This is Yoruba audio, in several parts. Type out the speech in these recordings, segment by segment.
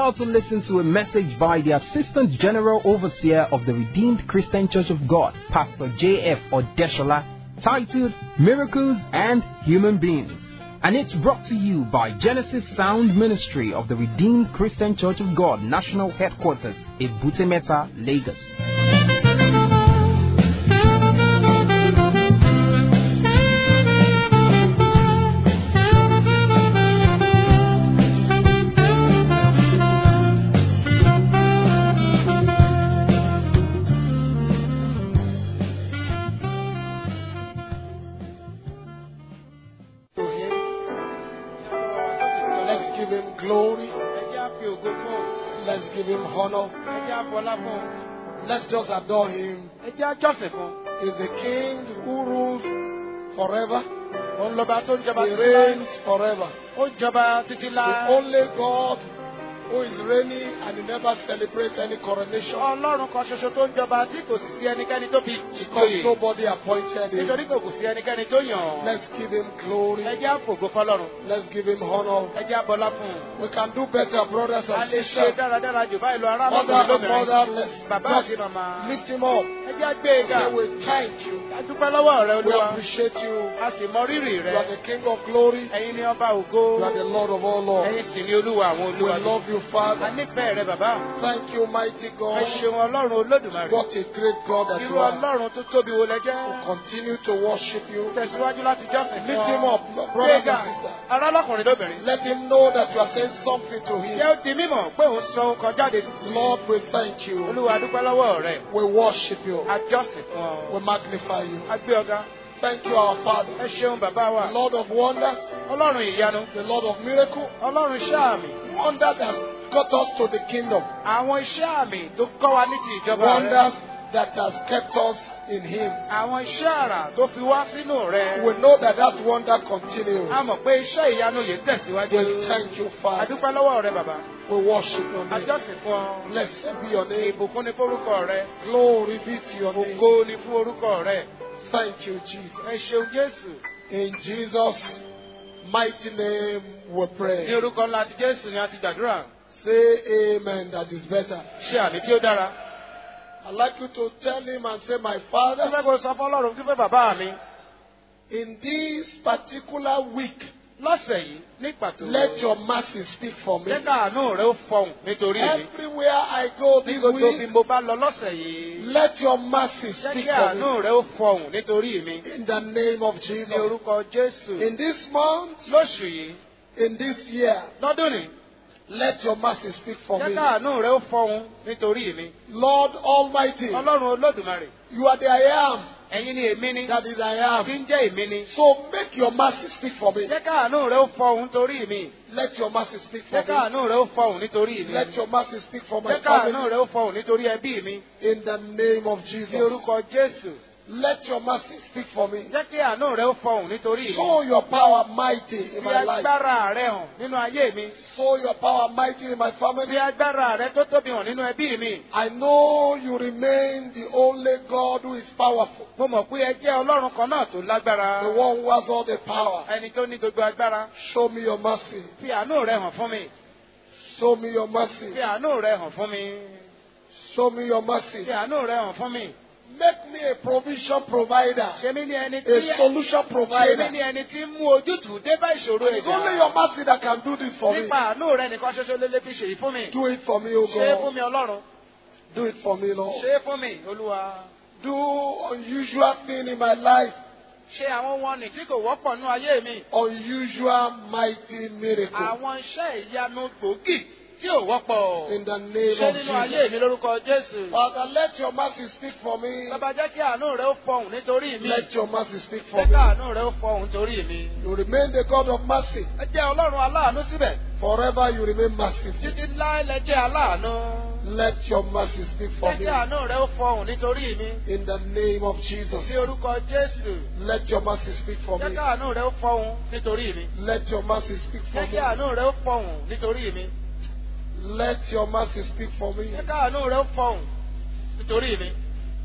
about to listen to a message by the Assistant General Overseer of the Redeemed Christian Church of God, Pastor J.F. Odeshola, titled Miracles and Human Beings. And it's brought to you by Genesis Sound Ministry of the Redeemed Christian Church of God, National Headquarters, Ebutemeta, Lagos. to him. Let's give him glory. ẹ jẹ́ á fi ògo fún òun. Let's give him honor. ẹ jẹ́ á fọlá fún òun. Let's just adore him. ẹ jẹ́ á jọ́sìn fún un. He's the king who rules forever. òun lọ́ba tó ń jọba He títí láé. reigns forever. ó ń jọba títí The láé. only God who is reigning and he never celebrates any coronation ọlọ́run kan ṣoṣo tó ń jọba tí kò sì sí ẹnikẹ́ni tó fi because ìjòyè. nobody appointed him. nítorí kò kò sí ẹnikẹ́ni tó yàn án. Let's give him glory. ẹ jẹ́ á fògo fọlọ́run. Let's give him honor. ẹ jẹ́ á bọlá fún un. We can do better, brothers a and lè ṣe sisters. dáradára jù báyìí lọ ará Mother lọ́kùnrin and mother, lóbìnrin. let's bàbá àti just màmá. lift him up. ẹ jẹ́ á gbé e ga. Say we thank you. a dúpẹ́ lọ́wọ́ rẹ We olúwa. appreciate you. a sì mọ rírì You rẹ. are the King of glory. ẹ̀yin ni ọba ògo. You are the Lord of all lords. ẹ̀yin sì ni olúwa àwọn We olúwa. love you, a Father. nífẹ̀ẹ́ rẹ bàbá. Thank you, mighty ẹ God. ṣeun ọlọ́run olódùmarè. What a great God that irú you are. ọlọ́run tó tóbi wo lẹ jẹ́. Continue to worship you. tẹ̀síwájú láti jọ́sìn fún Lift ọ. him up, brothers Gbéga and sisters. ará lọ́kùnrin lóbìnrin. Let him know that you are saying something to Jẹ́ him. ó di mímọ̀ pé òun sọ ohun kan jáde. Lord, we thank you. Olúwa a dúpẹ́ lọ́wọ́ rẹ̀. We worship you. A jọ́sìn fún ọ. We magnify you. A gbé ọ̀gá. Thank you, our Father. Ẹ ṣeun bàbá wa. The Lord of wonders, Ọlọ́run ìyanu. the Lord of miracle, Ọlọ́run iṣẹ́ àmì. wonder that got us to the kingdom. Àwọn iṣẹ́ àmì tó kọ́ wa ní ti ìjọba rẹ̀. Wonders that has kept us in Him. Àwọn iṣẹ́ àrà tó fi wá sínú rẹ̀. We know that that wonder continues. A mọ̀ pé iṣẹ́ ìyanu yìí tẹ̀síwájú. We thank you, A Father. dúpẹ́ lọ́wọ́ rẹ bàbá. We worship your A name. jọ́sìn fún ọ. Blessed be your name. Ìbùkún ni fórúkọ rẹ. Glory be to your name. Ògo ni fún orúkọ rẹ. Thank you, Jesus. Ẹ ṣeun Jésù. In Jesus' mighty name we Ní pray. orúkọ ńlá ti Jésù ni a ti gbàdúrà. Say amen. That is better. Ṣé àmì tí ó dára? I'd like you to tell him and say, My Ó Father, fẹ́ kó sọ fún Ọlọ́run wípé bàbá mi in this particular week, lọ́sẹ̀ yìí ní pàtó. let your mercy speak for me. Jẹ́ káàánú rẹ ó fọhùn nítorí mi. Everywhere I go Ní this gbogbo bí week, mo bá lọ lọ́sẹ̀ yìí. let your mercy Jẹ́ speak kí for me. àánú rẹ ó fọhùn nítorí mi. In the name of Ní Jesus. orúkọ Jésù. In this month, Lóṣù yìí, in this year, lọ́dún ni, let your mercy speak for jẹ́ me. káàánú rẹ ó fọhùn nítorí mi. Lord Almighty, Ọlọ́run Olódùmarè, you are the I am ẹ̀yin ni èmi ni. that is I Tí am. ń jẹ́ èmi ni. So make your mercy speak for me. Jẹ́ káàánú rẹ ó fọhùn nítorí mi. Let your mercy speak for Jẹ́ me. káàánú rẹ ó fọhùn nítorí mi. Let your mercy speak for my Jẹ́ káàánú family. rẹ ó fọhùn nítorí ẹbí mi. In the name of Ní Jesus. orúkọ Jésù. Let your mercy speak for me. Jẹ́ kí àánú rẹ ó fọhùn nítorí mi. Show your power mighty in Fi my life. agbára rẹ hàn nínú ayé mi. Show your power mighty in my Fi family. agbára rẹ tó tóbi hàn nínú ẹbí mi. I know you remain the only God who is powerful. Mo mọ̀ pé ẹ jẹ́ Ọlọ́run kan náà tó lágbára. The one who has all the power. Ẹni tó ní gbogbo agbára. Show me your mercy. Fi àánú rẹ hàn fún mi. Show me your mercy. Fi àánú rẹ hàn fún mi. Show me your mercy. Fi àánú rẹ hàn fún mi. Make me a provision provider. Ṣé mi ní ẹni A tí solution ṣé mi provider. ní ẹni tí ń mú ojútùú dé bá ìṣòro It's only your mercy that can do this for me. Nípa àánú rẹ nìkan ṣoṣo lélẹ́ fi ṣèyí fún mi. Do it for me, O Ṣé é fún God. mi Ọlọ́run? Do it for me, Lord. Ṣé é fún mi Olúwa? Do unusual thing in my life. Ṣé àwọn wọn nì tí kò wọ́pọ̀ nú ayé mi? Unusual mighty miracle. Àwọn iṣẹ́ ìyanu gbòógì tí ò wọ́pọ̀. In the name Ṣé of nínú ayé Jesus. mi lórúkọ Jésù? Father, let your mercy speak for me. Bàbá jẹ́ kí àánú rẹ ó fọhùn nítorí mi. Let your mercy speak for Jẹ́ kí me. àánú rẹ ó fọhùn nítorí mi. You remain the God of mercy. Ẹ jẹ́ Ọlọ́run aláàánú síbẹ̀. Forever you remain merciful. Títí láé lẹ jẹ́ aláàánú. Let your mercy speak for Jẹ́ me. kí àánú rẹ ó fọhùn nítorí mi. In the name of Jesus. Ní orúkọ Jésù. Let your mercy speak for Jẹ́ me. kí àánú rẹ ó fọhùn nítorí mi. Let your mercy speak for Jẹ́ kí me. àánú rẹ ó fọhùn nítorí mi. Let your mercy speak for me. Jẹ́ kí àánú rẹ ó fọhùn nítorí mi.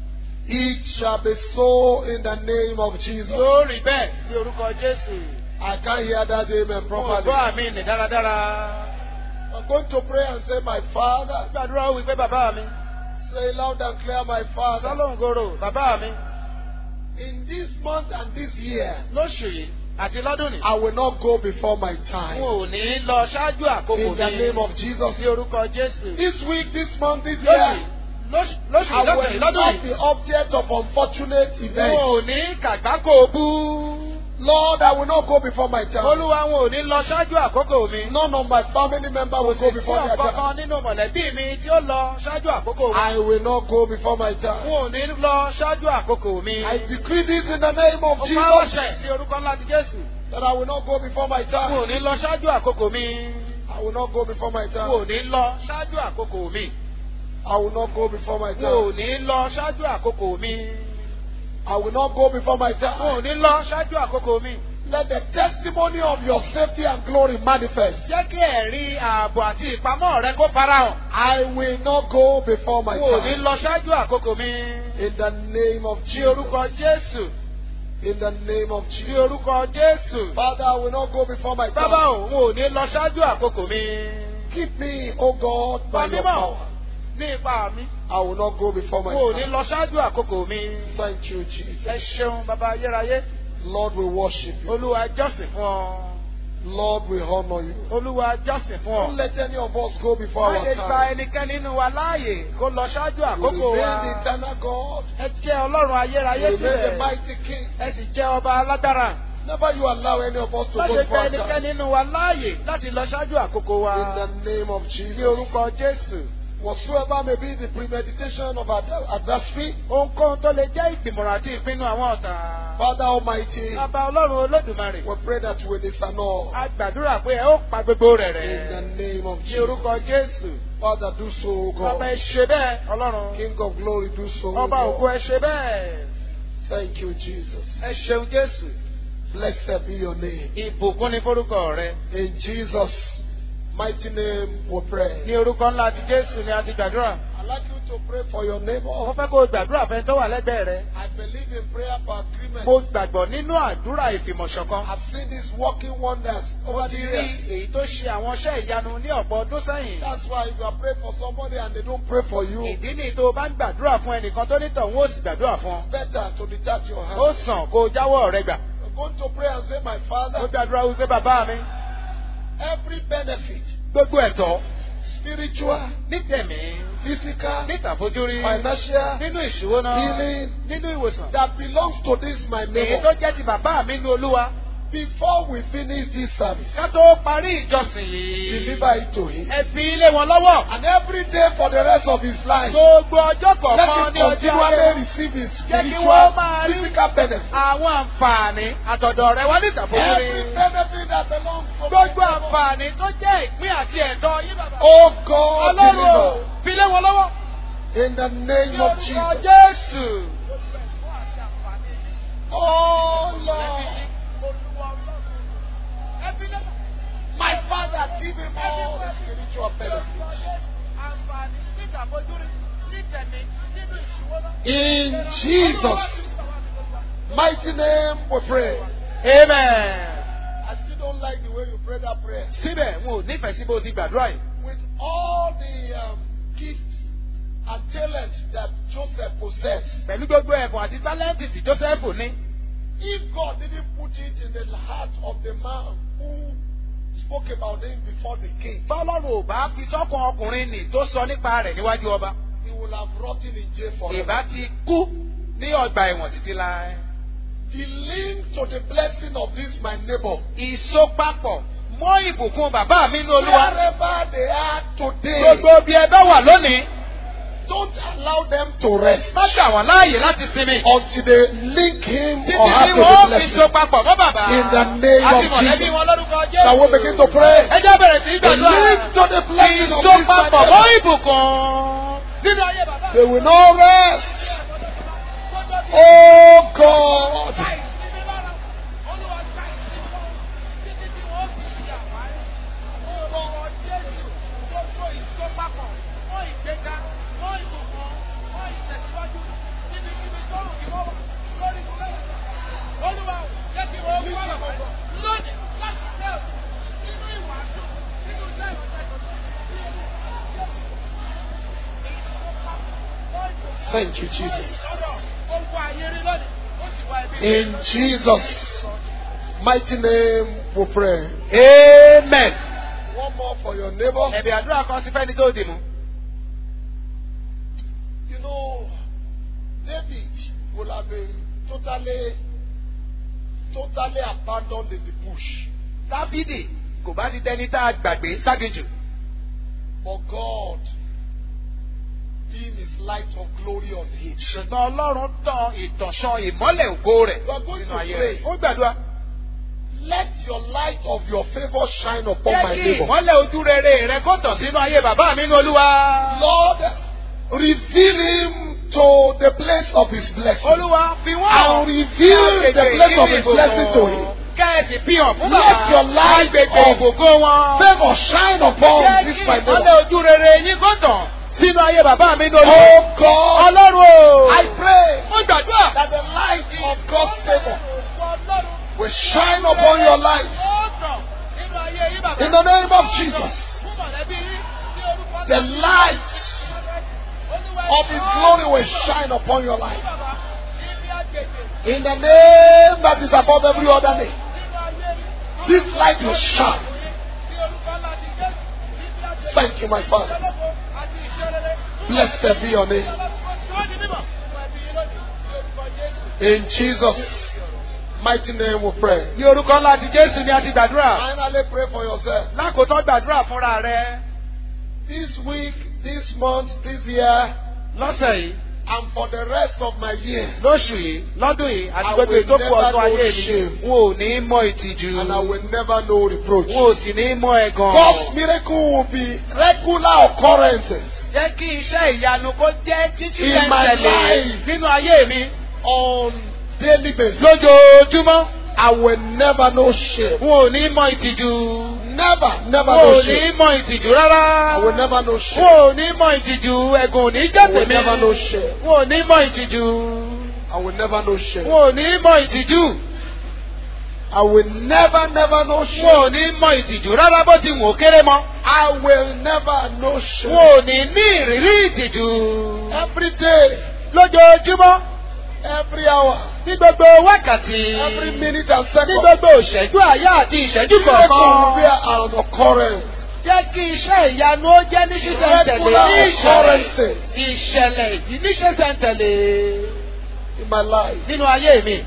It shall be so in the name of Jesus. Yóò rí bẹ́ẹ̀ ní orúkọ Jésù. I can't hear that amen Mo properly. gbọ́ àmì nì dáradára. I'm going to pray and say, My Father. Gbàdúrà ó wí pé bàbá mi. Say loud and clear, My Father. Sọ́lọ́hún gòrò bàbá mi. In this month and this year, Lóṣù yìí àti lọ́dún ni. I will not go before my N time. ò ní lọ ṣáájú àkókò In the mi. name of Jesus. Ní orúkọ Jésù. This week, this month, this Lóṣù year, yìí. Lóṣù lóṣù I yìí lọ́sẹ̀ will yìí lọ́dún not yìí. be object of unfortunate N events. ò ní kàgbákò bú. Lord, I will not go before my time. Olúwa wọn ò ní lọ ṣáájú àkókò mi. None of my family member will go Kò sí before their ọ̀kan time. kan nínú mọ̀lẹ́bí mi tí ó lọ ṣáájú àkókò mi. I will not go before my time. Wọn ò ní lọ ṣáájú àkókò mi. I decree this in the name of Mo máa ń Jesus ṣẹ̀ sí orúkọ ńlá ti Jésù. that I will not go before my Wọn ò time. ní lọ ṣáájú àkókò mi. I will not go before my Wọn time. ò ní lọ ṣáájú àkókò mi. I will not go before my Wọn ò time. ní lọ ṣáájú àkókò mi. I will not go before my Wọn ò time. ní lọ ṣáájú àkókò mi. Let the testimony of your safety and glory manifest. Jẹ́ kí ẹ̀rí ààbò àti ìpamọ́ rẹ kó farahàn. I will not go before my Wọn ò ní time. lọ ṣáájú àkókò mi. In the name of Ní Jesus. orúkọ Jésù. In the name of Ní Jesus. orúkọ Jésù. Father, I will not go before my Bàbá time. òun ò ní lọ ṣáájú àkókò mi. Keep me, O God, by Pa your mímọ́ power. ní ipa mi. I will not go before my Wọn ò ní time. lọ ṣáájú àkókò mi. Thank you, Jesus. Ẹ ṣeun bàbá ayérayé. Lord, we worship you. Olúwa jọ́sìn fún ọ. Lord, we honor you. Olúwa jọ́sìn fún Don't ọ. let any of us go before Má our ṣe gba time. ẹnikẹ́ni nínú wa láàyè kó lọ ṣáájú You àkókò remain wa. the eternal God. Ẹ jẹ́ Ọlọ́run ayérayé You remain the sílẹ̀. mighty King. Ẹ sì jẹ́ ọba alágbára. Never you allow any of us to Má go ṣe before gba our ẹnikẹ́ni time. nínú wa láàyè láti lọ ṣáájú àkókò wa. In the name of Ní Jesus. orúkọ Jésù. Whatsoever may be the premeditation of our adversary, Ohunkóhun tó lè jẹ́ ìgbìmọ̀ràn àti ìpinnu àwọn ọ̀tá. Father Almighty, Bàbá Ọlọ́run Olódùmarè. we pray that you will disannul. A gbàdúrà pé ẹ ó pa gbogbo rẹ̀ In the rẹ̀. name of Ní Jesus. orúkọ Jésù. Father, do so, O Bàbá ẹ God. ṣe bẹ́ẹ̀ Ọlọ́run. King of glory, do so, O Ọba ògo God. ẹ ṣe bẹ́ẹ̀. Thank you, Jesus. Ẹ ṣeun Jésù. Blessed be your name. Ìbùkún ni forúkọ rẹ. In Jesus' mighty name we pray. Ní orúkọ ńlá ti Jésù ni a ti gbàdúrà. I'd like you to pray for your Mo neighbor. fẹ́ kó o gbàdúrà fẹ́ tó wà lẹ́gbẹ̀ẹ́ rẹ. I believe in prayer for agreement. Mo gbàgbọ́ nínú àdúrà ìfìmọ̀ṣọ̀kan. I've seen this working wonders Mo over ti the rí years. èyí tó ṣe àwọn iṣẹ́ ìyanu ní ọ̀pọ̀ ọdún sẹ́yìn. That's why if you are praying for somebody and they don't pray for you, Ìdí ni tó o bá ń gbàdúrà fún ẹnìkan tó nítọ̀ ń ó sì gbàdúrà fún ọ. it's better to detach your Ó hand. sàn kó o jáwọ́ rẹ gbà. You're going to pray and say, My Ó Father, gbàdúrà wípé bàbá mi every benefit, gbogbo ẹ̀tọ́ spiritual, ní tẹ̀mí physical, ní ìtàfojúrí financial, nínú ìṣúná healing, nínú ìwòsàn. that belongs to this my Èyí neighbor. tó jẹ́ ti bàbá mi ní Olúwa. Before we finish this service, Ká tó parí ìjọsìn yìí. deliver it to him. Ẹ fi ilé wọn lọ́wọ́. And every day for the rest of his life, Gbogbo ọjọ́ let kọ̀ọ̀kan him ní ọjọ́ continually ayé. receive his Jẹ́ kí spiritual, wọ́n máa rí physical benefit. àwọn àǹfààní àtọ̀dọ̀ rẹ wá ní Every ìtàfojúrí. benefit that belongs to Gbogbo my neighbor. àǹfààní tó jẹ́ ìpín àti ẹ̀tọ́ yín bàbá. Oh God, Ọlọ́run ò deliver. fi lé wọn lọ́wọ́. In the Ní name of orúkọ Jesus. Jésù. Oh Lord, my Father, give him all the spiritual benefits. In Jesus' mighty name we pray. Amen. I still don't like the way you pray that prayer. Síbẹ̀, wọn ò nífẹ̀ẹ́ sí bó ti gbàdúrà yìí. With all the um, gifts and talents that Joseph possessed, Pẹ̀lú gbogbo ẹ̀bùn àti tálẹ́ǹtì tí Jósẹ́fù ní. if God didn't put it in the heart of the man who spoke about him before the king, Tọ́lọ́run ò bá fi sọ́kàn ọkùnrin nì tó sọ nípa rẹ̀ níwájú ọba. he would have rotten in jail forever. Ìbá ti kú ní ọgbà ẹ̀wọ̀n títí láé. The link to the blessing of this my neighbor, Ìsopapọ̀ mọ́ ìbùkún bàbá mi ní Olúwa. wherever they are today, Gbogbo bí ẹ bá wà lónìí, don't allow them to rest má gbà wọ́n láàyè láti sinmi. until they link him Títí or tí have to wọ́n the fi blessing. sopapọ̀ mọ́ bàbá. In the name Àti of mọ̀lẹ́bí Jesus. wọn lórúkọ Shall we begin to Jésù. pray? Ẹ jẹ́ bẹ̀rẹ̀ sí í The gbàdúrà. link to the blessing of this my Ìsopapọ̀ mọ́ neighbor. ìbùkún nínú ayé bàbá. They will not rest. Oh God. Thank you, Jesus. Ó wá ayé rí lónìí. Ó sì wá ẹbí. In Jesus' mighty name we pray. Amen. One more for your neighbor. Ẹ̀bì àdúrà kan sí fẹ́ni tó dì mú. You know, David would have been totally, totally abandoned in the bush. Dáfídì kò bá ti dẹni tá a gbàgbé ságejù. But God, being his light of glory on him. Ṣùgbọ́n Ọlọ́run tàn ìtànṣán ìmọ́lẹ̀ ògo rẹ̀ You are going nínú to ayé pray. rẹ̀. Ó gbàdúrà. Let your light of your favor shine upon Jẹ́ my kí neighbor. ìmọ́lẹ̀ ojú rere rẹ kó tàn sínú ayé bàbá mi ní Olúwa. Lord, reveal him to the place of his blessing. Olúwa fi wọ́n And hàn. reveal the place of his blessing to him. Kẹ́ẹ̀sì fi hàn fún Let bàbá. your light Agbègbè of ìgbòho wọn. Favor shine upon Jẹ́ this kí my ìmọ́lẹ̀ neighbor. ojú rere yín kó tàn sínú ayé bàbá mi ní Olúwa. Oh God, Ọlọ́run o. I pray Ó gbàdúrà. that the light of God's favor Ọlọ́run. will shine upon your life. Ó tàn nínú ayé yín bàbá. In the name of Jesus, Fún mọ̀lẹ́bí yín ní orúkọ the light of His glory will shine upon your life. In the name that is above every other name, this light will shine. Thank you, my Father. Blessed be your name. In Jesus' mighty name we pray. Ní orúkọ ńlá ti Jésù ni a ti gbàdúrà. Finally, pray for yourself. Lákòótọ́ gbàdúrà fúnra rẹ. This week, this month, this year, Lọ́sẹ̀ yìí, and for the rest of my year, lóṣù yìí, lọ́dún yìí, àti I gbogbo will ètò kù never ọdún know ayé mi. shame. N ò ní mọ ìtìjú. and I will never know reproach. N ò sì ní mọ ẹ̀gàn. God's miracle will be regular occurrences Jẹ́ kí iṣẹ́ ìyanu kó jẹ́ títí In my tẹ̀lé life. nínú ayé mi. on daily basis. Lójoojúmọ́, I will never know shame. n ò ní mọ ìtìjú. Never, N never ò know ní shame. mọ ìtìjú rárá. I will never know N shame. ò ní mọ ìtìjú, ẹ̀gùn ò ní jẹ́ I will tèmi. never know shame. N ò ní mọ ìtìjú. I will never know N shame. ò ní mọ ìtìjú. I will never, never know N ò shame. ní mọ ìtìjú rárá bó ti wù ó kéré mọ́. I will never know N shame. ò ní ní ìrírí ìtìjú. Every day, Lójoojúmọ́, every hour, ní gbogbo wákàtí. every minute and Ní second. gbogbo ìṣẹ́jú àyá àti ìṣẹ́jú Miracle will be kọ̀ọ̀kan. an occurrence. Jẹ́ kí iṣẹ́ ìyanu ó jẹ́ ní ṣíṣẹ̀ntẹ̀lé. Regular Ní ìṣẹ̀lẹ̀ occurrences ìṣẹ̀lẹ̀ yìí ní ṣíṣẹ̀ntẹ̀lé in my life. nínú ayé mi.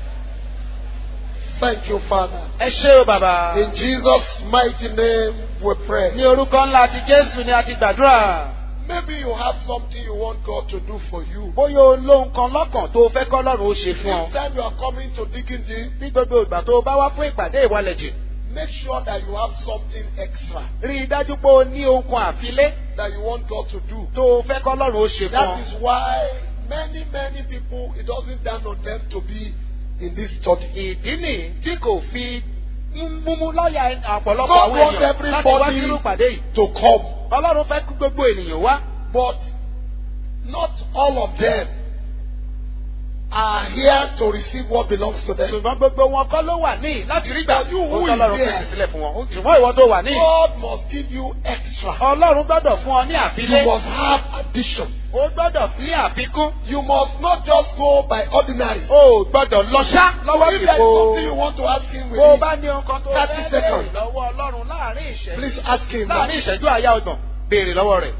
Thank you, Father. Ẹ ṣé o bàbá. In Jesus' mighty name we pray. Ní orúkọ ńlá ti Jésù ni a ti gbàdúrà. Maybe you have something you want God to do for you. Bóyá o lóhun kan lọ́kàn tó o fẹ́ kọ́ lọ́rùn ó ṣe fún ọ. Each time you are coming to digging deep, Ní gbogbo ìgbà tó o bá wá fún ìpàdé ìwalẹ̀jì. make sure that you have something extra Rí i dájú pé o ní ohun kan àfilé that you want God to do. tó o fẹ́ kọ́ lọ́rùn ó ṣe fún ọ. That is why many, many people, it doesn't down on them to be in this study. Ìdí nì tí kò fi ń múmú lọ́ọ̀yà ọ̀pọ̀lọpọ̀ God àwọn wants èèyàn láti wá everybody sínú ìpàdé yìí. to come, Ọlọ́run fẹ́ kí gbogbo ènìyàn wá. but not all of them are here to receive what belongs to them. Ṣùgbọ́n gbogbo wọn kọ́ ló wà ní láti rí gbà. You who Ó is tọ́lọ́run there? pèsè sílẹ̀ fún wọn. Ṣùgbọ́n ìwọ tó wà ní. God must give you extra. Ọlọ́run gbọ́dọ̀ fún ọ ní You àfilé. must have addition. Ó gbọ́dọ̀ ní àfikún. You must not just go by ordinary. O ò gbọ́dọ̀ lọ ṣá lọ́wọ́ If there is something you ìfò. want to ask him with Bó o it, bá ní nǹkan tó 30 fẹ́ seconds. béèrè lọ́wọ́ Ọlọ́run láàrin ìṣẹ́jú. please ask him. now. Láàrin ìṣẹ́jú àyá ọgbọ̀n béèrè lọ́wọ́ rẹ̀.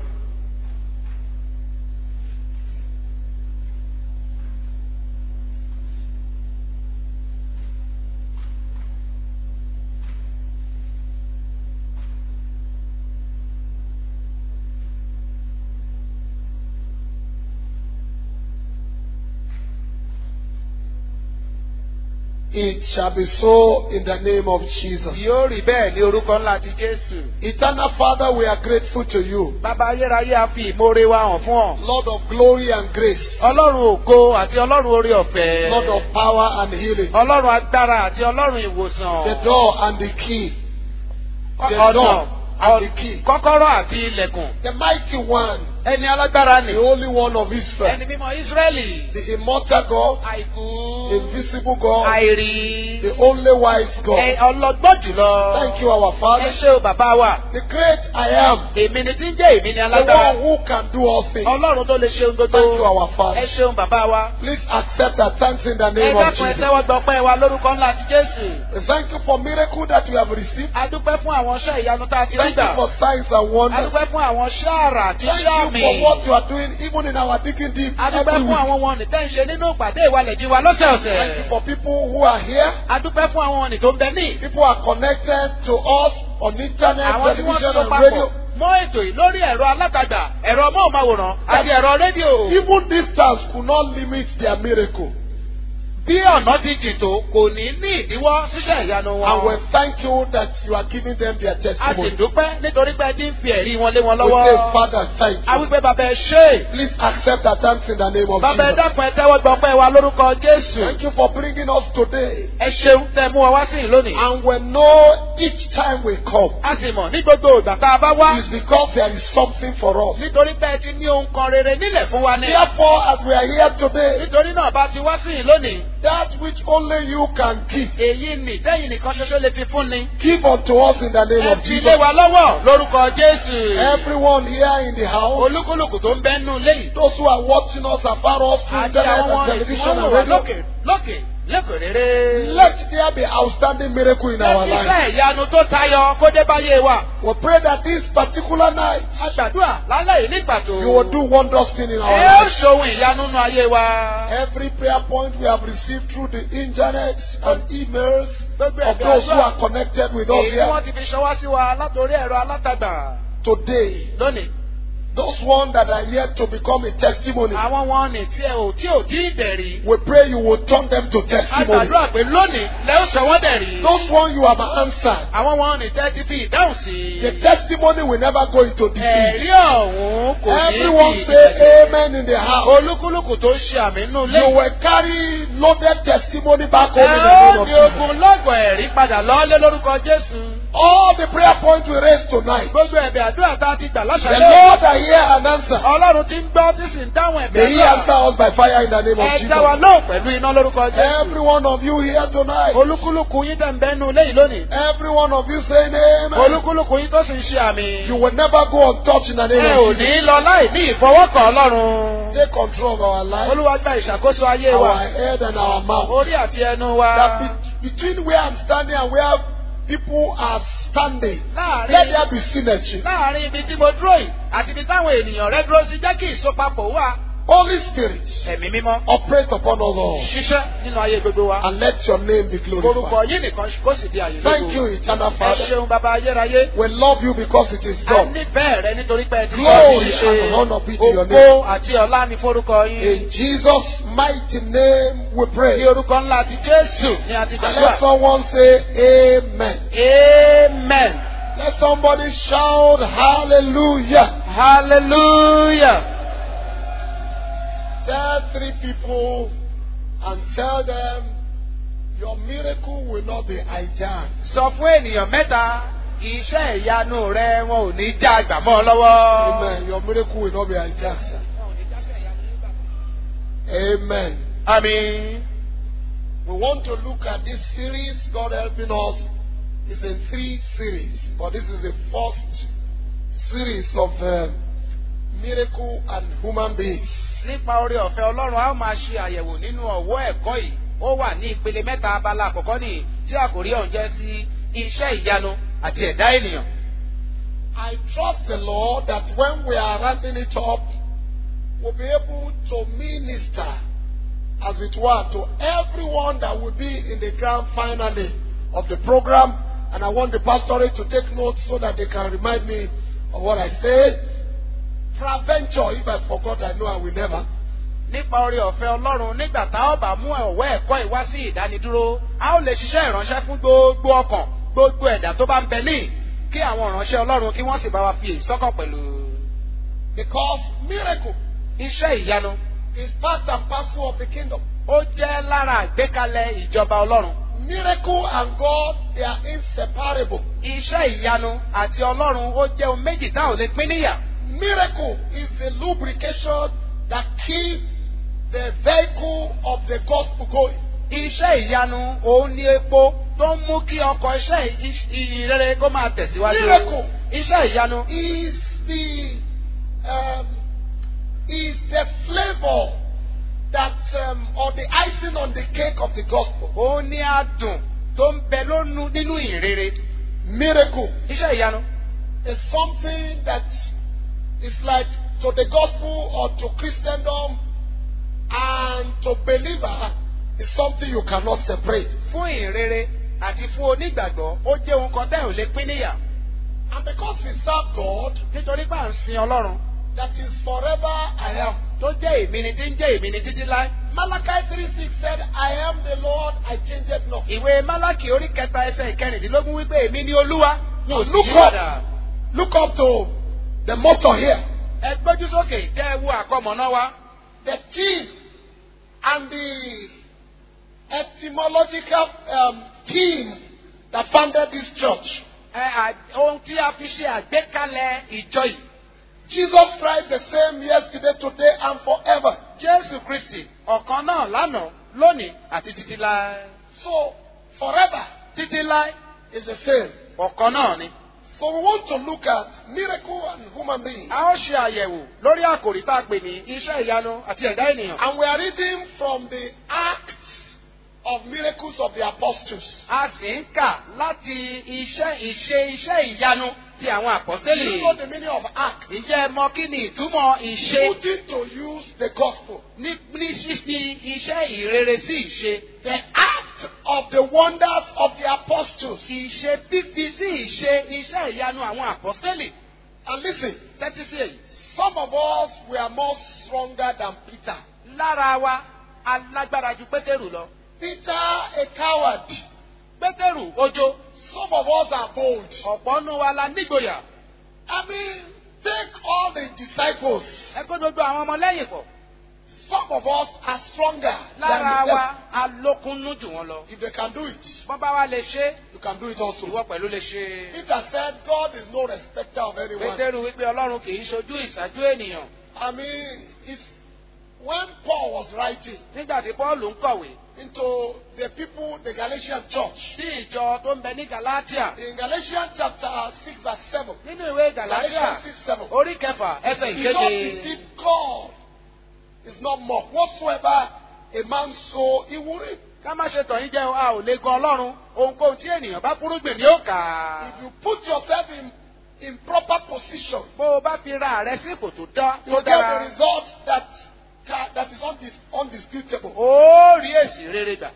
It shall be so in the name of Jesus. Yóò rí bẹ́ẹ̀ ní orúkọ ńlá ti Jésù. Eternal Father, we are grateful to you, Bàbá ayérayé a fi ìmoore wa hàn fún ọ. Lord of glory and grace, Ọlọ́run ògo àti Ọlọ́run orí ọ̀fẹ́. Lord of power and healing, Ọlọ́run agbára àti Ọlọ́run ìwòsàn. the door and the key, the Ọ̀nà door and the key. kọ́kọ́rọ́ àti ilẹ̀kùn. The mighty one, ẹni alágbára the ni. only one of Israel, ẹni mímọ́ Ísírẹ́lì. the immortal God, àìkú. invisible God, àìrí. the only wise ẹ God. ọlọ́gbọ́n jùlọ. Thank you, our ẹ Father. ṣé o bàbá wa. The great I am, èmi ni tí ń jẹ́ èmi ni the alágbára. one who can do all things. ọlọ́run tó lè ṣe ohun Thank you, gbogbo. our Father. ẹ ṣeun bàbá wa. Please accept our thanks in the ẹ name of dákun ẹ Jesus. tẹ́wọ́ gbọ́pẹ́ wa lórúkọ ńlá ti Jésù. Thank you for miracle that we have received. a dúpẹ́ fún àwọn iṣẹ́ ìyanu tá a ti rí Thank you gbà. for signs and a wonders. dúpẹ́ fún àwọn iṣẹ́ àrà àti Thank iṣẹ́ you àmì. for what you are doing even in our digging deep a dúpẹ́ every fún week. àwọn wọn ní tẹ́ ń ṣe nínú ìpàdé ìwalẹ̀jì wa Thank you lọ́sẹ̀ọ̀sẹ̀. for people who are here. a dúpẹ́ fún àwọn ní tó ń bẹ ní. People are connected to us on internet, àwọn tí wọ́n television, so and papọ̀ radio. mọ́ ètò yìí lórí ẹ̀rọ alátagbà ẹ̀rọ móhùnmáwòrán àti ẹ̀rọ rédíò. Even distance could not limit their miracle. bí ọ̀nà ti jìn tó kò ní ní ìdíwọ́ ṣíṣẹ́ ìyanu And we wọn. thank you that you are giving them their a sì testimony. dúpẹ́ nítorí pé ẹ ti ń fi ẹ̀rí wọn lé wọn We say, lọ́wọ́. Father, thank a you. wípé bàbá ẹ ṣe é. Please accept our thanks in the name of bàbá ẹ Jesus. dákun ẹ tẹ́wọ́ gbọ́pẹ́ wa lórúkọ Jésù. Thank you for bringing us today. ẹ ṣeun tẹ́ mú wa wá sí ìlú lónìí. And we know each time we come a sì mọ̀ ní gbogbo ìgbà tá a bá wá. is because there is something for us. nítorí pé ẹ ti ní ohun kan rere nílẹ̀ fún wa ní. Therefore, as we are here today, nítorí náà bá ti wá sí ìlú lónìí. that which only you can give, èyí nì tẹ́yìn nìkan ṣoṣo lè fi fún ni. give unto us in the name ẹ of fi lé Jesus. wa lọ́wọ́ lórúkọ Jésù. Everyone here in the house, olúkúlùkù tó ń bẹ́ nù léyìí. those who are watching us afar us through àti internet àwọn and wọn tí television wọ́n and wà radio, lókè lókè lẹ́kọ̀ọ́ rere. let there be outstanding miracle in our life. iṣẹ́ ìyanu tó tayọ kó dé báyé wa. We pray that this particular night, a gbàdúrà lálẹ́ yìí ní pàtó. you will do wondrous thing in our ẹ ó life. ṣohun ìyanu nínú ayé wa. Every prayer point we have received through the internet and emails gbogbo of ẹ̀bẹ̀ those who àdúrà are connected with us èyí tí here wọ́n ti fi ṣọwọ́ sí wa látòrí ẹ̀rọ alátagbà today, lónìí. those ones that are yet to become a testimony, àwọn wọn ní tí ẹ ò tí ò tí ì dẹ̀rí. we pray you will turn them to a testimony. gbàdúrà pé lónìí lẹ́ ó sọ wọ́n dẹ̀rí. Those ones you have answered, àwọn wọn ní tẹ́ ti fi ìdáhùn sí. the testimony will never go into defeat. ẹ̀rí ọ̀hún kò ní Everyone di say amen in the house. olúkúlùkù tó ń ṣe àmì nínú ilé. You will carry loaded testimony back home ẹ in the name ó of ní Jesus. ogun lọ́gbọ̀n ẹ̀rí padà lọ́lé lórúkọ Jésù. All the prayer points we raised tonight, gbogbo ẹ̀bẹ̀ àdúrà tá a ti gbà the lọ́sàlẹ̀. Lord are here and answer. ọlọ́run ti ń gbọ́ tí sì ń dáhùn ẹ̀bẹ̀ May He answer àdúrà. us by fire in the name of ẹ dá wa Jesus. lóhùn pẹ̀lú iná lórúkọ Jésù. Every one of you here tonight, olúkúlùkù yín tẹ̀ ń bẹ́nu léyìí lónìí. every one of you saying amen. olúkúlùkù yín tó sì ń ṣe àmì. You will never go untouched in the name ẹ ò of ní Jesus. lọ láì ní ìfọwọ́kàn ọlọ́run. Take control of our life, olúwa gba ìṣàkóso ayé our wa. head and our mouth. orí àti ẹnu wa. That be- between where I'm standing and where people are standing, let láàrin there be synergy. láàrin ibi tí mo dúró yìí àti ibi táwọn ènìyàn rẹ dúró sí jẹ́ kí ìsopapọ̀ wà. Holy Spirit, ẹ̀mí mímọ́ operate upon us all ṣiṣẹ́ nínú ayé gbogbo wa. and let your name be orúkọ glorified. yìí nìkan kó sì di àyè Thank you, lógo. eternal ẹ Father. ṣeun bàbá ayérayé. We love you because it is a done. nífẹ̀ẹ́ rẹ nítorí pé ẹ ti Glory ṣe and honor be to your ògo àti ọlá ní forúkọ yín. In Jesus' mighty name we ní pray. orúkọ ńlá ti Jésù ní àti And let gbàdúrà. someone say amen. amen Let somebody shout hallelujah. hallelujah. Tell three people and tell them your miracle will not be hijacked. sọ fún ènìyàn mẹ́ta iṣẹ́ ìyanu rẹ wọn ò ní já àgbà mọ́ ọ lọ́wọ́. Amen. Your miracle will not be hijacked. sir. Amen. àmín. We want to look at this series, God helping us. It's in three series, but this is the first series of uh, miracle and human beings. nípa oore ọ̀fẹ́ ọlọ́run a ó máa ṣe àyẹ̀wò nínú ọ̀wọ́ ẹ̀kọ́ yìí ó wà ní ìpele mẹ́ta abala àkọ́kọ́ nìyí tí àkòrí ọ̀hún jẹ́ sí iṣẹ́ ìyanu àti ẹ̀dá ènìyàn. I trust the Lord that when we are rounding it up, we'll be able to minister, as it were, to everyone that will be in the grand finale of the program. And I want the pastorate to take notes so that they can remind me of what I said. Peradventure, if I forgot, I know I will never. nípa oore ọ̀fẹ́ ọlọ́run nígbà tá a bá mú ọ̀wọ́ ẹ̀kọ́ yìí wá sí ìdánidúró a ó lè ṣiṣẹ́ ìránṣẹ́ fún gbogbo ọkàn gbogbo ẹ̀dá tó bá ń bẹ ní kí àwọn ìránṣẹ́ ọlọ́run kí wọ́n sì bá wa fi èyí sọ́kàn pẹ̀lú. Because miracle iṣẹ́ ìyanu is part and parcel of the kingdom. ó jẹ́ lára àgbékalẹ̀ ìjọba ọlọ́run. Miracle and God, they are inseparable. Iṣẹ́ ìyanu àti Ọlọ́run ó jẹ́ ohun méjì tá ò lè pín níyà. Miracle is the lubrication that keeps the vehicle of the gospel going. Iṣẹ́ ìyanu òun ni epo tó ń mú kí ọkọ̀ iṣẹ́ ì- ìyìn rere kó máa tẹ̀síwájú. Miracle. Iṣẹ́ ìyanu Is the um, is the flavor that um, or the icing on the cake of the gospel. òun ni adùn tó ń bẹ lónú nínú ìrere. Miracle Iṣẹ́ ìyanu is something that is like to the gospel or to Christendom and to believer is something you cannot separate. fún ìrere àti fún onígbàgbọ́ ó jẹ́ ohun kan tẹ́ ò lè pín níyà. And because we serve God Nítorí pé à ń sin Ọlọ́run that is forever I am. tó jẹ́ èmi ni tí ń jẹ́ èmi ni títí láé. Malachi 3 6 said, I am the Lord, I change it not. Ìwé Málákì orí kẹta ẹsẹ̀ ìkẹrìndínlógún wípé èmi ni Olúwa. Mi ò sì Look yí up. padà. Look up to the motto here. Ẹ gbójú sókè kẹ́ ẹ wo àkọmọ̀nà wa. The theme and the etymological um, theme that founded this church. Ẹ à- ohun tí a fi ṣe àgbékalẹ̀ ìjọ yìí. Jesus Christ the same yesterday, today, and forever. Jésù Kristì ọ̀kan náà lánàá lónìí àti títí láé. So, forever Títí láé is the same. ọ̀kan náà ni. So, we want to look at miracle and human being. A ó ṣe àyẹ̀wò lórí àkòrí tá a pè ní iṣẹ́ ìyanu àti ẹ̀dá ènìyàn. And we are reading from the Acts of Miracles of the Apostles. A sì ń kà láti iṣẹ́ ìṣe iṣẹ́ ìyanu ti àwọn Do àpọ́sẹ́lì. you know the meaning of act? Ǹjẹ́ ẹ mọ kí ni ìtumọ̀ ìṣe Putting to use the gospel. ní ní ṣífi iṣẹ́ ìrere sí ìṣe? The act of the wonders of the apostles. Ìṣe fífi sí ìṣe iṣẹ́ ìyanu àwọn àpọ́sẹ́lì. And listen, Tẹ́tí sí èyí. some of us were more stronger than Peter. Lára wa, alágbára ju Pétérù lọ. Peter, a coward. Pétérù ojo. Some of us are bold. Ọ̀pọ̀ nù wa la nígboyà. I mean, take all the disciples. Ẹ kó gbogbo àwọn ọmọ lẹ́yìn pọ̀. Some of us are stronger Lára than them. wa, alókunnú jù wọ́n lọ. If they can do it, Bọ́n bá wa lè ṣe, you can do it also. ìwọ pẹ̀lú lè ṣe. Peter said, God is no respecter of anyone. Pétérù wípé Ọlọ́run kì í ṣojú ìṣáájú ènìyàn. I mean, it's when Paul was writing Nígbà tí Pọ́ọ̀lù ń kọ̀wé into the people, the Galatian church, sí ìjọ tó ń bẹ ní Galatia. in Galatians chapter 6 verse 7, Nínú ìwé Galatia, Galatians 6 7, orí kẹfà ẹsẹ̀ he not ìkéde. deceive God is not mocked. Whatsoever a man sow, he will reap. Ká má ṣe tàn yín jẹ́ o, a ò lè gan Ọlọ́run. Ohunkóhun tí ènìyàn bá fúrúgbìn ni ó kà á. If you put yourself in, in proper position, Bó o bá fi ra rẹ sí ipò tó dá you tó get the dára, result that, that, that is undis, undisputable. ó rí èsì rere gbà.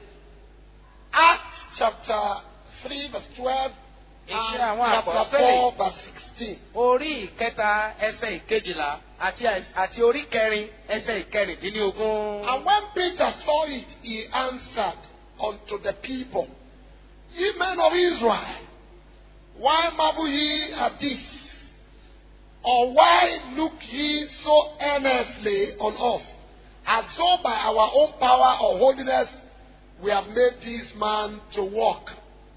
Acts chapter 3 verse 12 and Iṣẹ́ àwọn chapter àpọ́sítélì. 4 verse 16. Orí ìkẹta ẹsẹ̀ ìkejìlá àti àti orí kẹrin ẹsẹ̀ ìkẹrìndínlógún. And when Peter saw it, he answered unto the people, Ye men of Israel, why marvel ye at this? Or why look ye so earnestly on us, as though by our own power or holiness we have made this man to walk?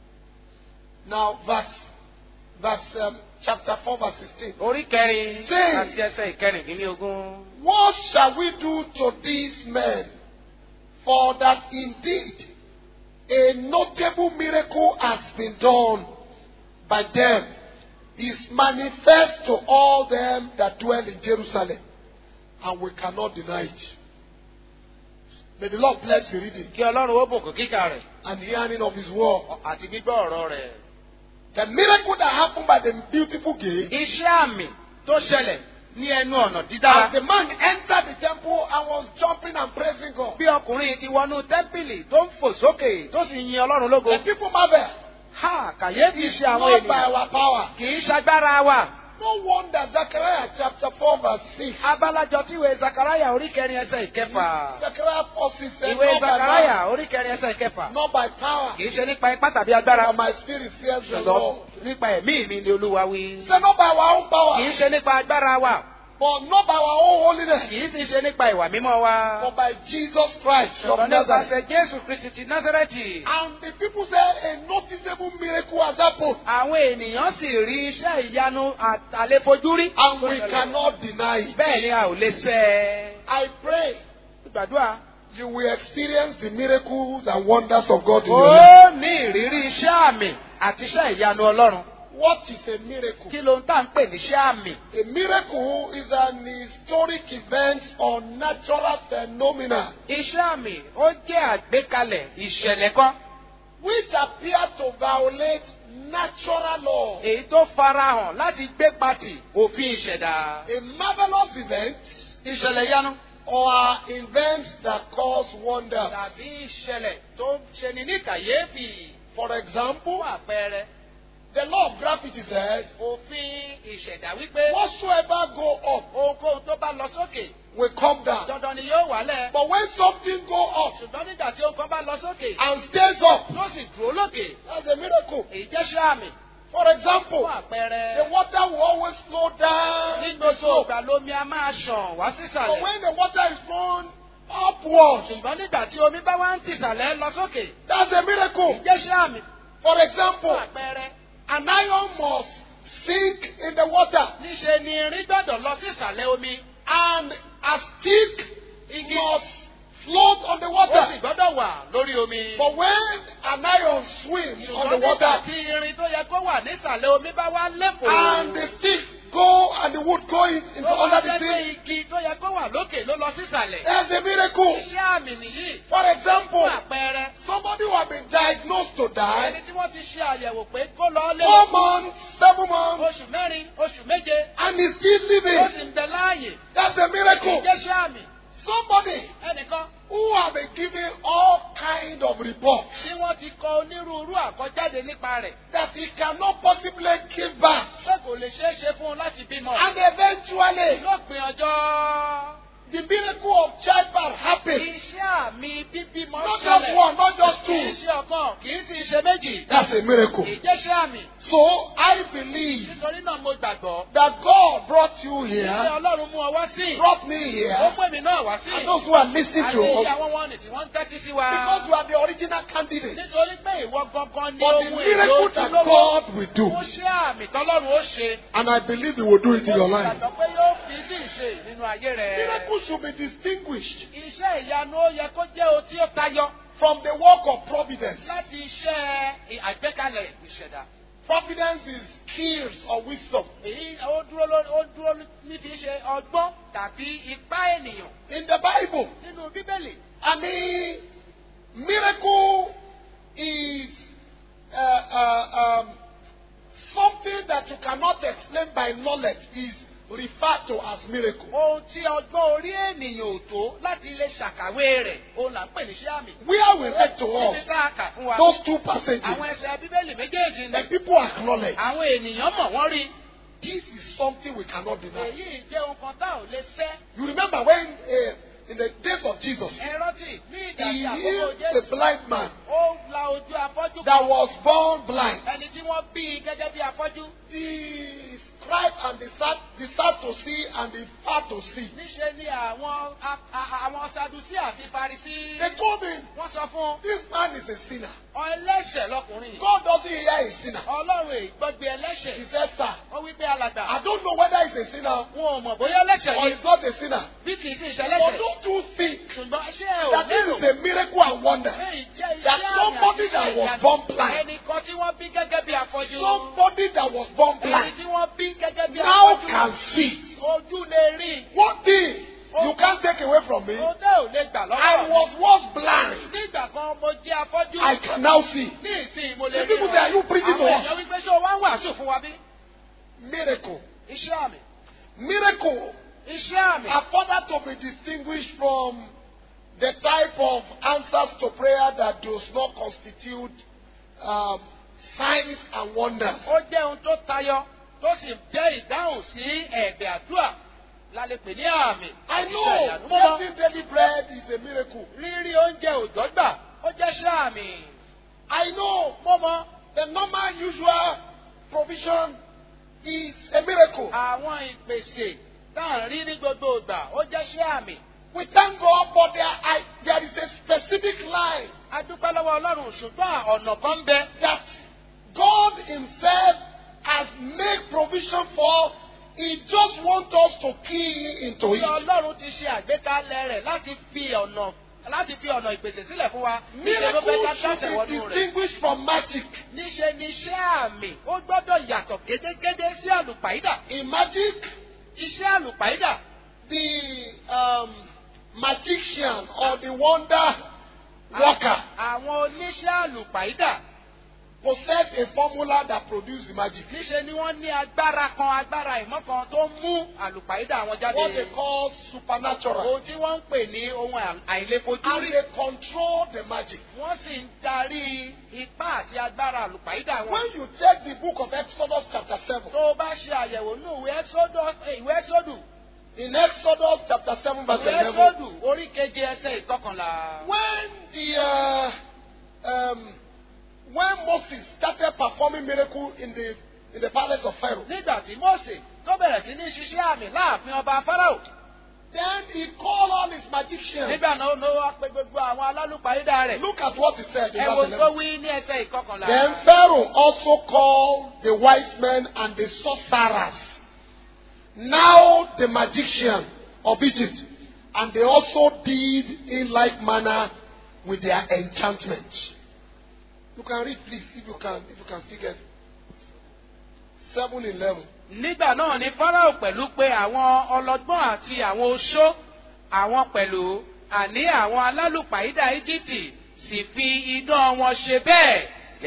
Now, verse, verse um, chapter 4, verse 16. Orí kẹrin Say. àti ẹsẹ̀ ìkẹrìndínlógún. What shall we do to these men? For that indeed a notable miracle has been done by them, is manifest to all them that dwell in Jerusalem, and we cannot deny it. May the Lord bless the reading Kí Ọlọ́run ó bùkún kíkà rẹ̀ and hearing of His word. àti gbígbọ́ ọ̀rọ̀ rẹ̀. The miracle that happened by the beautiful gate, Iṣẹ́ àmì tó ṣẹlẹ̀ ní ẹnu ọ̀nà dídára. as the man entered the temple and was jumping and praising God, Bí ọkùnrin ti wọnú tẹ́ḿpìlì tó ń fò sókè tó sì yin Ọlọ́run lógo. the people marveled. Ha kàyéfì ṣe àwọn Not by ènìyàn. our power. Kì í ṣagbára wa. No wonder Zechariah chapter 4 verse 6. Abalajọ tí ìwé Zakaraya orí kẹrin ẹsẹ̀ ìkẹfà. Zechariah 4 6 says, Ìwé not by, Zakaraya power, orí kẹrin ẹsẹ̀ ìkẹfà. not by power, Kì í ṣe nípa ipá tàbí agbára. but my spirit fears the Ṣùgbọ́n Lord. nípa ẹ̀mí mi ni Olúwa wí. Say not by our own Kì power, í ṣe nípa agbára wa. but not by our own holiness. kì í sì ṣe nípa ìwà mímọ́ wa. but by Jesus Christ from ṣùgbọ́n Nazareth. nípasẹ̀ Jésù Kristi ti Násárẹ́tì. And the people say a noticeable miracle has happened. Àwọn ènìyàn sì rí iṣẹ́ ìyanu àtàlẹ́fojúrí. And we cannot deny it. Bẹ́ẹ̀ ni a ò lè sẹ́ I pray Gbàdúrà. you will experience the miracles and wonders of God in your life. Ó ní ìrírí iṣẹ́ àmì àti iṣẹ́ ìyanu Ọlọ́run. What is a miracle? Kí ló ń tà ń pè ní iṣẹ́ àmì? A miracle is an historic event or natural phenomena Iṣẹ́ àmì ó jẹ́ àgbékalẹ̀ ìṣẹ̀lẹ̀ kan. which appear to violate natural law. Èyí tó farahàn láti gbé pati òfin ìṣẹ̀dá. A marvelous event Ìṣẹ̀lẹ̀ ìyanu. or events that cause wonders. Tàbí ìṣẹ̀lẹ̀ tó ṣe ní ní kàyéfì. For example, Fún àpẹẹrẹ, the law of gravity says, òfin ìṣẹ̀dá wípé whatsoever go up ohunkóhun tó bá lọ sókè will come down. dandan ni yóò wálẹ̀. But when something go up Ṣùgbọ́n nígbà tí ohun kan bá lọ sókè and stays up, tó sì dúró lókè, that's a miracle. èyí jẹ́ ṣáàmì. For Fún example, the àpẹẹrẹ, water will always flow down ní the gbogbo slope. ìgbà lomi a máa ṣàn wá But sísàlẹ̀. when the water is flowing upwards, Ṣùgbọ́n nígbà tí omi bá wá ń tìsàlẹ̀ lọ sókè, that's a miracle. èyí jẹ́ ṣáàmì. For Fún example, àpẹẹrẹ, an iron must sink in the water níṣe ni irin gbọ́dọ̀ lọ sísàlẹ̀ omi. and a stick Igi must float on the ó sì water. gbọ́dọ̀ wà lórí omi. But when an iron swims on Ṣùgbọ́n the nígbà water tí irin tó yẹ kó wà nísàlẹ̀ omi bá wá lẹ́fọ̀ọ́. and the stick go and the wood go in, into Tó wá under the jẹ́ pé sea, igi tó yẹ kó wà lókè ló lọ sísàlẹ̀. that's a miracle. Iṣẹ́ àmì nìyí. For example, Fún àpẹẹrẹ, somebody who has been diagnosed to ẹni die tí wọ́n ti ṣe àyẹ̀wò pé kó lọ lé four months, seven months, oṣù mẹ́rin, oṣù méje, and is still ó living, sì ń bẹ láàyè. that's a miracle. Ìjẹ́ṣẹ́ àmì. Somebody Ẹnìkan who have been given all kind of reports tí wọ́n ti kọ onírúurú àkọjáde nípa rẹ̀. that he cannot possibly give back, Ṣé kò lè ṣeé ṣe fún un láti bímọ? and eventually Lópin ọjọ́, the miracle of childbirth happened. iṣẹ́ àmì bíbímọ Not just ṣẹlẹ̀. one, not just Kì í two. ṣe ọ̀kan, kì í sì ṣe méjì. That's a miracle. Ìjẹ́ṣẹ́ àmì. So I believe Nítorí náà mo gbàgbọ́. that God brought you Ṣé here, Ọlọ́run mú ọ wá sí? brought me Ó here, mú èmi náà wá sí. and those who are listening Àti to iye us, àwọn wọn nì tí wọ́n ń tẹ́tí sí wa. because you are the original candidate Nítorí pé ìwọ gangan ni for the ohun èlò miracle that ojúlówó. God will do. Ó ṣe àmì tọ́lọ́run ó ṣe. And I believe He will do it in your Mo life. gbàgbọ́ pé yóò fi sí ìṣe nínú ayé rẹ̀. Miracle should be distinguished Iṣẹ́ ìyanu ó yẹ kó jẹ́ ohun tí ó tayọ from the work of providence. láti iṣẹ́ àgbékalẹ̀ ìṣẹ̀dá. Providence is skills or wisdom. Èyí ó dúró lórí ó dúró ní fi ṣe ọgbọ́n tàbí ipá ènìyàn In the Bible, nínú Bíbélì. I mean, miracle is uh, uh, um, something that you cannot explain by knowledge is referred to as miracle. Ohun tí ọgbọ́n orí ènìyàn ò tó láti lè ṣàkàwé rẹ̀, òun là ń pè ní iṣẹ́ àmì. Where we read to Níbi us tá a kà fún wa. those two passages, Àwọn ẹsẹ̀ Bíbélì méjèèjì the ni. people acknowledge Àwọn ènìyàn mọ̀ wọ́n rí. this is something we cannot deny. Èyí jẹ́ ohun kan tá ò lè fẹ́. You remember when uh, in the days of Jesus, Ẹ rántí ní ìgbà he tí àkókò healed the Jésù. blind man Ó la ojú afọ́jú that kan. was born blind. Ẹni tí wọ́n bí gẹ́gẹ́ bí afọ́jú. The scribe and the sad, the sad to see and the fat to see. Níṣe ni àwọn a- a- àwọn Sadusí àti Farisí. They told him, Wọ́n sọ fún un, this man is a sinner. ẹlẹ́ṣẹ̀ lọkùnrin yìí. God doesn't hear a sinner. Ọlọ́run ègbọ́gbe He ẹlẹ́ṣẹ̀. said, sir, Ó wí pé alàgbà. I don't know whether he's a sinner Wọn ò mọ̀ bóyá ẹlẹ́ṣẹ̀ or ni he's not a sinner. bí kì í sì But ṣẹlẹ́ṣẹ̀. don't you think Ṣùgbọ́n ṣé ẹ ò that this is lérò a miracle and wonder? pé ìjẹ́ iṣẹ́ that àmì somebody àti that iṣẹ́ was ìyanu born blind- ẹnìkan tí wọ́n bí gẹ́gẹ́ bí afọ́jú. Somebody that was born Ẹni blind tí wọ́n bí gẹ́gẹ́ bí now afọ́jú. can see. Ojú lè rí. One thing you can't take away from me, Ó dẹ́ ò lè gbà lọ́wọ́. I was once blind. Nígbà kan mo jẹ́ afọ́jú. I can now see. Ní ìsìn mo lè The people say, "Are you preaching to Àwọn us?" èèyàn wípé ṣé o wá ń wàásù fún wa bí? Miracle. Iṣẹ́ àmì. Miracle Iṣẹ́ àmì. are further to be distinguished from the type of answers to prayer that does not constitute um, signs and wonders. Ó jẹ́ ohun tó tayọ tó sì jẹ́ ìdáhùn sí ẹ̀bẹ̀ àdúrà lálẹ́ pè ní àmì. I àti iṣẹ́ know ìyanu. Mo mọ̀. getting daily bread is a miracle. Rírí oúnjẹ òjọ́ gbà ó jẹ́ iṣẹ́ àmì. I know Mo mọ̀. the normal, usual provision is a miracle. Àwọn ìpèsè tá à ń rí ní gbogbo ìgbà ó jẹ́ iṣẹ́ àmì. We thank God, but there, I, there is a specific line a dúpẹ́ lọ́wọ́ ọlọ́run ṣùgbọ́n ọ̀nà kan ń bẹ that God Himself has made provision for. He just wants us to key into tí it. ọlọ́run ti ṣe àgbékalẹ̀ rẹ̀ láti fi ọ̀nà láti fi ọ̀nà ìpèsè sílẹ̀ fún wa níṣẹ́ ló fẹ́ ká Miracles should dáṣẹ̀ be wọnú rẹ̀. distinguished from magic. níṣe ni iṣẹ́ àmì ó gbọ́dọ̀ yàtọ̀ gédégédé sí àlùpàídà. In magic, iṣẹ́ àlùpàídà the um, magician or the wonder worker àwọn oníṣẹ́ àlùpàídà possess a formula that produces magic. níṣe ni wọ́n ní agbára kan agbára ìmọ̀ kan tó mú àlùpàídà wọn jáde. What they call supernatural. ohun tí wọ́n ń pè ní ohun And àìlèfojúrí. they control the magic. wọ́n sì ń darí ipá àti agbára àlùpàídà wọn. When you take the book of Exodus chapter 7, tó o bá ṣe àyẹ̀wò ní ìwé ẹ́sọ́dù ìwé ẹ́sọ́dù in Exodus chapter 7 verse ìwé 11, ẹ́sọ́dù orí keje ẹsẹ̀ ìkọkànlá. when the uh, um, when Moses started performing miracle in the in the palace of Pharaoh, nígbà tí Mósè tó bẹ̀rẹ̀ sí ní ṣiṣẹ́ àmì láàfin ọba Fáráò. then he called all his magicians. nígbà náà ló wá pé gbogbo àwọn alálùpàídà rẹ̀. Look at what he said in ẹ wo verse tó 11. wí ní ẹsẹ̀ ìkọkànlá. Then Pharaoh also called the wise men and the sorcerers, now the magician of Egypt, and they also did in like manner with their enchantment. You can read, please, if you can, if you can still get seven eleven. nígbà náà ni Fáráò pẹ̀lú pé àwọn ọlọ́gbọ́n àti àwọn oṣó àwọn pẹ̀lú àní àwọn alálùpàídà Íjíbítì sì fi idán wọn ṣe bẹ́ẹ̀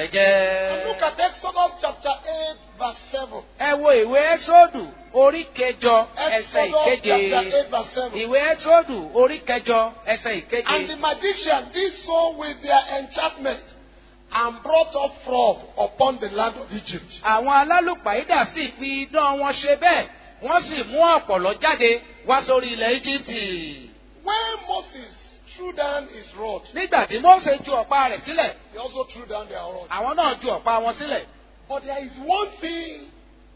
And look gẹ́gẹ́. at Exodus chapter 8, verse 7. ẹ wo ìwé ẹ́sọ́dù orí kẹjọ ẹsẹ̀ Exodus ìkeje. chapter 8, verse 7. ìwé ẹ́sọ́dù orí kẹjọ ẹsẹ̀ And the ìkeje. magician did so with their enchantment and brought up fraud upon the land of Egypt. àwọn alálùpàídà sì fi idán wọn ṣe bẹ́ẹ̀ wọ́n sì mú ọ̀pọ̀lọ́ jáde wá sórí ilẹ̀ Íjíbítì. When Moses threw down his rod, nígbà tí Mósè ju ọ̀pá rẹ̀ sílẹ̀ he also threw down their rod. àwọn náà ju ọ̀pá wọn sílẹ̀. But there is one thing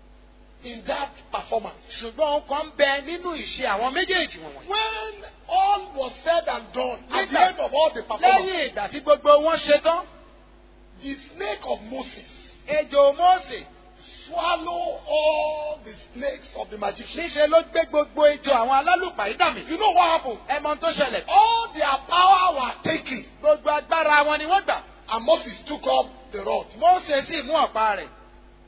in that performance. ṣùgbọ́n ohun kan ń bẹ nínú ìṣe àwọn méjèèjì wọ̀nyí. When all was said and done, at the Nígbà- end of all the performance, lẹ́yìn ìgbà tí gbogbo wọn ṣe tán the snake of Moses ejò Mósè swallowed all the snakes of the magician. níṣe ló gbé gbogbo ejò àwọn alálùpàídà mi. You know what happened? ẹ mọ ohun tó ṣẹlẹ̀. All their power were taken, gbogbo agbára wọn ni wọ́n gbà. and Moses took up the rod. Mósè sì mú ọ̀pá rẹ̀.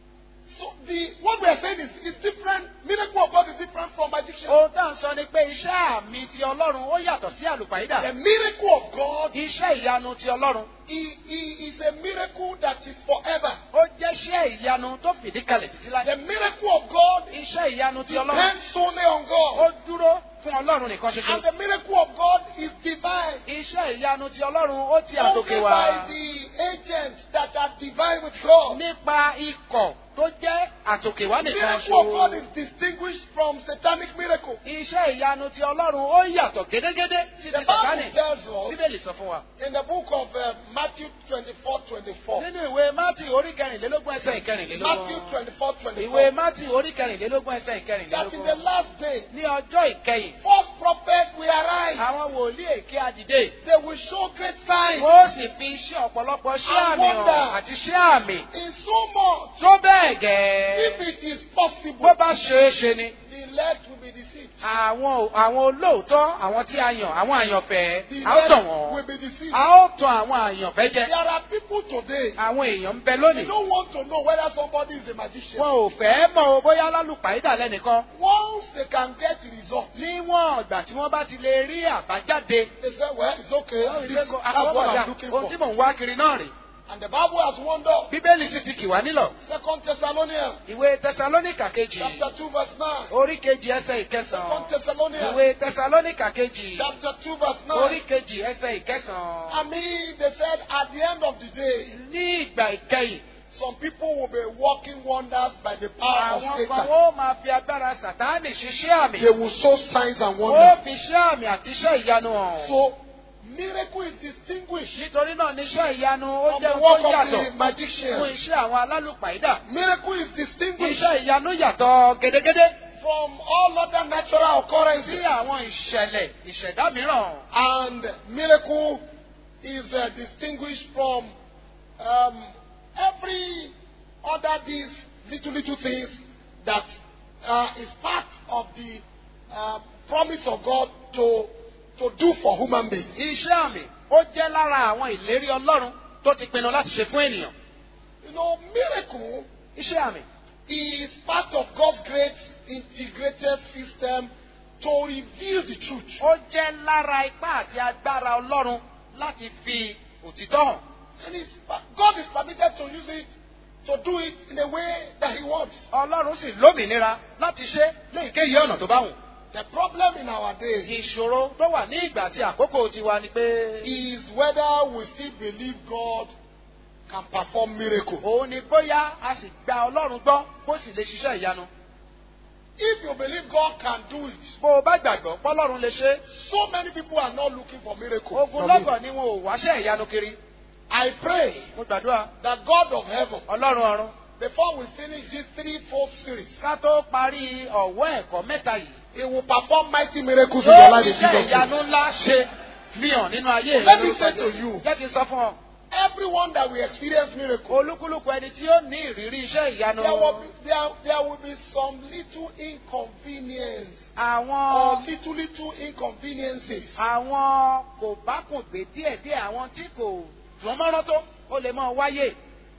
So the what we are saying is, is different. Miracle of God is different from magician. ohun tá à ń sọ ni pé iṣẹ́ àmì ti Ọlọ́run ó yàtọ̀ sí àlùpàídà. The miracle of God iṣẹ́ ìyanu ti Ọlọ́run he, he is a miracle that is forever. ó jẹ́ iṣẹ́ ìyanu tó fìdí kalẹ̀ títí láyé. The miracle of God iṣẹ́ ìyanu ti Ọlọ́run depends solely on ó God. dúró fún Ọlọ́run nìkan And ṣoṣo. the miracle of God is divine. iṣẹ́ ìyanu ti Ọlọ́run ó ti Only àtòkè by wá. the agents that are divine with God. nípa ikọ̀ tó jẹ́ àtòkè wá The nìkan miracle of God ṣo. is distinguished from satanic miracle. iṣẹ́ ìyanu ti Ọlọ́run ó yàtọ̀ gédégédé sí The ti Bible Sàtánì. tells us Bíbélì sọ fún wa. in the book of uh, Matthew 24 24. nínú ìwé Mátì orí kẹrìnlélógún ẹsẹ̀ Matthew ìkẹrìnlélógún. 24 ìwé 24. Mátì orí kẹrìnlélógún ẹsẹ̀ That in the ìkẹrìnlélógún. last day, ní ọjọ́ ìkẹyìn false prophets will arise. àwọn wòlíì èké àdìdé. They will show great signs. wọ́n sì fi iṣẹ́ ọ̀pọ̀lọpọ̀ iṣẹ́ And àmì wonder. hàn àti iṣẹ́ àmì In so much, tó bẹ́ẹ̀ gẹ́ẹ́. if it is bó possible, bá ṣeé ṣe ni. the elect will be deceived. àwọn àwọn olóòótọ́ àwọn tí a yàn àwọn àyànfẹ́ The a ó tàn elect will wọ́n be deceived. a ó tàn àwọn àyànfẹ́ jẹ There are people today, àwọn èèyàn ń bẹ they lónìí don't want to know whether somebody is a magician. wọn ò fẹ́ mọ̀ o bóyá lálùpàídà lẹ́nìkan Once they can get the result, níwọ̀n ìgbà tí wọ́n bá ti lè rí àbájáde they say, well, it's okay. This is, that's what àkọ́kọ́dà I'm looking ohun tí for. mò ń wá kiri náà rè And the Bible has warned us. bíbélì sì ti kì wá nílọ̀ Second Thessalonians ìwé tẹsalónìkà kejì chapter 2 verse 9. orí kejì ẹsẹ̀ Second ìkẹsàn-án Thessalonians ìwé tẹsalónìkà kejì chapter 2 verse 9. orí kejì ẹsẹ̀ ìkẹsàn-án I mean, they said at the end of the day, ní ìgbà ìkẹyìn some people will be working wonders by the power of àwọn kan Satan. ó máa fi agbára sàtáànì ṣiṣẹ́ àmì. They will show signs and ó wonders. fi iṣẹ́ àmì àti iṣẹ́ ìyanu hàn. So, miracle is distinguished nítorí náà níṣẹ́ ìyanu ó from jẹ́ the ohun work tó of yàtọ̀ the fún magician. iṣẹ́ àwọn alálùpàídà. Miracle is distinguished iṣẹ́ ìyanu yàtọ̀ gédégédé from all other natural sí occurrences. àwọn ìṣẹ̀lẹ̀ ìṣẹ̀dá mìíràn. And miracle is uh, distinguished from um, every other these little little things that uh, is part of the uh, promise of God to to do for human beings. Iṣẹ́ àmì ó jẹ́ lára àwọn ìlérí Ọlọ́run tó ti pinnu láti ṣe fún ènìyàn. You know, miracle Iṣẹ́ àmì is part of God's great integrated system to reveal the truth. ó jẹ́ lára ipá àti agbára Ọlọ́run láti fi òtítọ́ hàn. And it's, God is permitted to use it to do it in a way that He wants. Ọlọ́run sì lómìnira láti ṣe léyìíkéyìí ọ̀nà tó bá wù. The problem in our day Ìṣòro tó wà ní ìgbà àti àkókò tiwa ni pé is whether we still believe God can perform miracle. òun ni bóyá a sì gba Ọlọ́run gbọ́ kó sì lè ṣiṣẹ́ ìyanu. If you believe God can do it, Bó o bá gbàgbọ́ pọ́lọ́run lè ṣe, so many people are not looking for miracle. from ogunlọ́gọ̀ him. ni wọn ò wáṣẹ́ ìyanu kiri. I pray Mo gbàdúrà that God of heaven, Ọlọ́run ọ̀run before we finish this three-fold series, ká tó parí ọ̀wọ́ ẹ̀kọ́ mẹ́ta yìí. He will perform mighty miracles in your Yóò life in iṣẹ́ Jesus' ìyanu name. ńlá ṣe fi hàn nínú ayé Let rẹ me lórúkọ say to Jésù. you. Jẹ́ kí n sọ fún ọ. Everyone that will experience miracle, Olúkúlùkù ẹni tí ó ní ìrírí iṣẹ́ ìyanu. there will be, there, there will be some little inconvenience or Àwọn little little inconveniences. àwọn kò bá kùn gbé díẹ̀díẹ̀ àwọn tí kò dùn mọ́rán tó ó lè máa wáyé.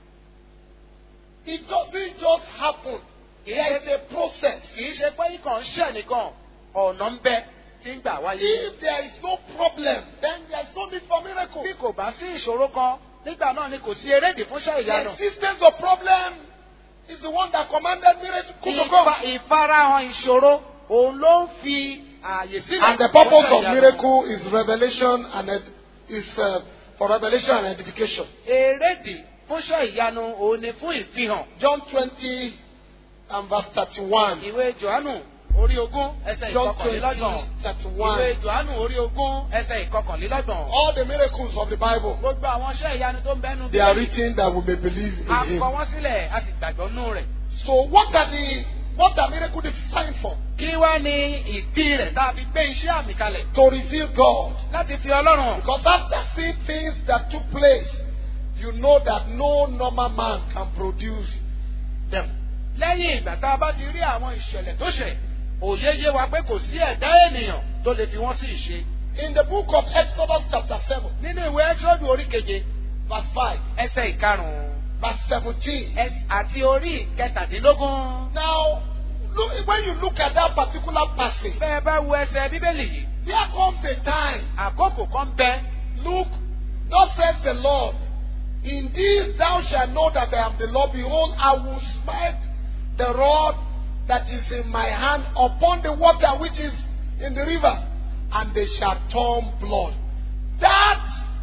It doesn't just happen. There is a process. Kì í ṣe pé ikàn ń ṣẹ̀ nìkan ọ̀nà ń bẹ tí ń gbà wáyé. If there is no problem, then there is no need for miracle. Bí kò bá sí ìṣòro kan nígbà náà ni kò sí erédìí fún iṣẹ́ The ìyanu. existence of problem is the one that commanded miracle to Ìfa- come. Ìfarahàn ìṣòro òun ló ń fi ààyè sílẹ̀. And the purpose fún of iṣẹ́ ìyanu. miracle is revelation and ed- is uh, for revelation and edification. Erédìí fún iṣẹ́ ìyanu òun ni fún ìfihàn. John 20 and verse 31. Ìwé Jòhánù orí ogún ẹsẹ̀ John 20, ìkọkànlélọ́gbọ̀n. Ìwé 31. Jòhánù orí ogún ẹsẹ̀ ìkọkànlélọ́gbọ̀n. All the miracles of the Bible, Gbogbo àwọn iṣẹ́ ìyanu tó ń bẹ́nu they are written that we may believe A in kọ Him. wọ́n sílẹ̀ a sì gbàgbọ́ nú rẹ̀. So what are the what are miracle designed for? Kí wá ní ìdí rẹ̀ tá a fi gbé iṣẹ́ àmì kalẹ̀? To reveal God. Láti fi Ọlọ́run hàn. Because after seeing things that took place, you know that no normal man can produce them. Lẹ́yìn ìgbà tá a bá ti rí àwọn ìṣẹ̀lẹ̀ tó ṣẹ̀, òye yé wa pé kò sí ẹ̀dá ènìyàn tó lè fi wọ́n sí ìṣe. In the book of Exodus chapter 7, Nínú ìwé Ẹ́sọ́dù orí keje, verse 5, ẹsẹ̀ ìkarùn-ún verse 17. ẹs- àti orí kẹtàdínlógún. Now, look, when you look at that particular passage, Bẹ́ẹ̀ bá wo ẹsẹ̀ Bíbélì yìí, there comes a time, àkókò kan bẹ. look, thus says the Lord, in this thou shalt know that I am the Lord. Behold, I will smite the rod that is in my hand upon the water which is in the river, and they shall turn blood. That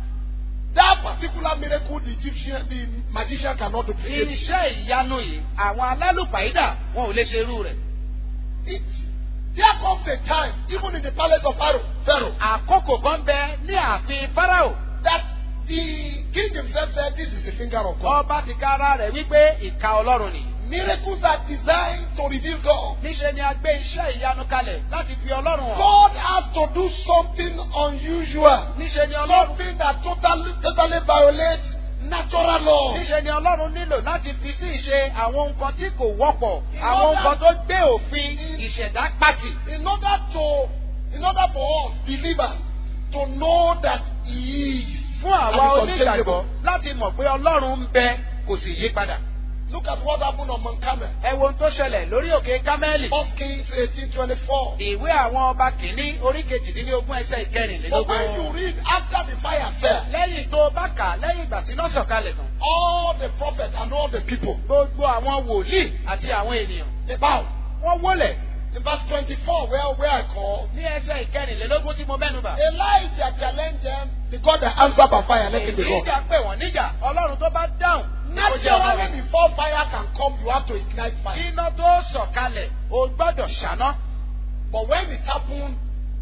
that particular miracle, the Egyptian, the magician cannot duplicate. it. Iṣẹ́ ìyanu yìí, àwọn alálùpàídà wọn ò lè ṣe irú rẹ̀. It, there comes a time, even in the palace of Pharaoh, Pharaoh, Àkókò kan bẹ ní ààfin Fáráò. that the king himself said, "This is the finger of God." Ọba ti kára rẹ̀ wípé ìka Ọlọ́run nìyí. Miracles are designed to reveal God. Níṣe ni a gbé iṣẹ́ ìyanu kalẹ̀ láti fi Ọlọ́run hàn. God has to do something unusual, Níṣe ni Ọlọ́run something that totally, totally violates natural law. níṣe ni Ọlọ́run nílò láti fi sí ìṣe àwọn nǹkan tí kò wọ́pọ̀, In àwọn order- nǹkan tó gbé òfin ìṣẹ̀dá pàtì. In order to, in order for us believers to know that He is Fún àwa and is onígbàgbọ́ unchangeable. láti mọ̀ pé Ọlọ́run ń bẹ kò sì yí padà. Look at what happened on Mount Carmel. Ẹ wo ohun tó ṣẹlẹ̀ lórí òkè Kámẹ́lì. First Kings 18:24. Ìwé àwọn ọba kìíní orí kejìdínlógún ẹsẹ̀ But when you ìkẹrìnlélógún. read after the fire fell, Lẹ́yìn tó o bá kà á lẹ́yìn ìgbà tí iná sọ̀kalẹ̀ tán. all the prophets and all the people Gbogbo àwọn wòlíì àti àwọn ènìyàn. they bowed. Wọ́n wólẹ̀ In verse 24, where, where I call, ní ẹsẹ̀ ìkẹrìnlélógún tí mo mẹ́nu bà. Elijah challenged them, the God that answered by fire, let him be God. Ìjà pè wọ́n níjà, Ọlọ́run tó bá dáhùn. ní kó jẹ́ ọmọ Naturally, rẹ̀. before fire can come, you have to ignite Kí fire. iná tó sọ̀kalẹ̀, o gbọ́dọ̀ ṣáná. But when it happened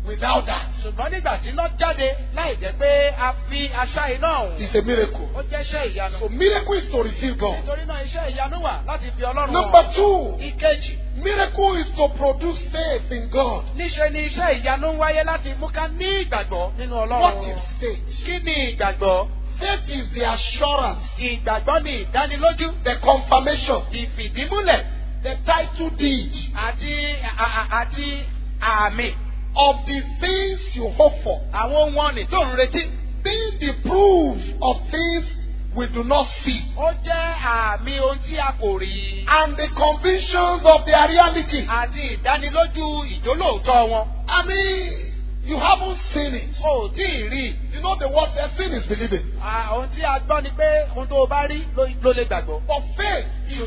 without that, ṣùgbọ́n nígbà tí iná jáde láì jẹ́ pé a fi aṣá iná ọ̀hún it's a miracle. ó jẹ́ iṣẹ́ ìyanu. So miracle is to receive God. nítorí náà iṣẹ́ ìyanu wà láti fi ọlọ́run Number hàn. two, ìkejì miracle is to produce faith in God. níṣe ni iṣẹ́ ìyanu ń wáyé láti mú ká ní ìgbàgbọ́ nínú What ọlọ́run. is faith? kí ni ìgbàgbọ́? Faith is the assurance, ìgbàgbọ́ ni ìdánilójú the confirmation, ìfìdímúlẹ̀ the title deed àti à- à- àti àmì of the things you hope for, àwọn ohun ọ̀nì tó ń retí. being the proof of things we do not see, ó jẹ́ àmì ohun tí a kò rí. and the convictions of their reality. àti ìdánilójú ìjólóòótọ́ wọn. I mean, you haven't seen it. o ò tí ì rí i. You know the word they're seeing is believing. À, ohun tí a gbọ́ ni pé ohun tó o bá rí ló ló lè gbàgbọ́. But faith is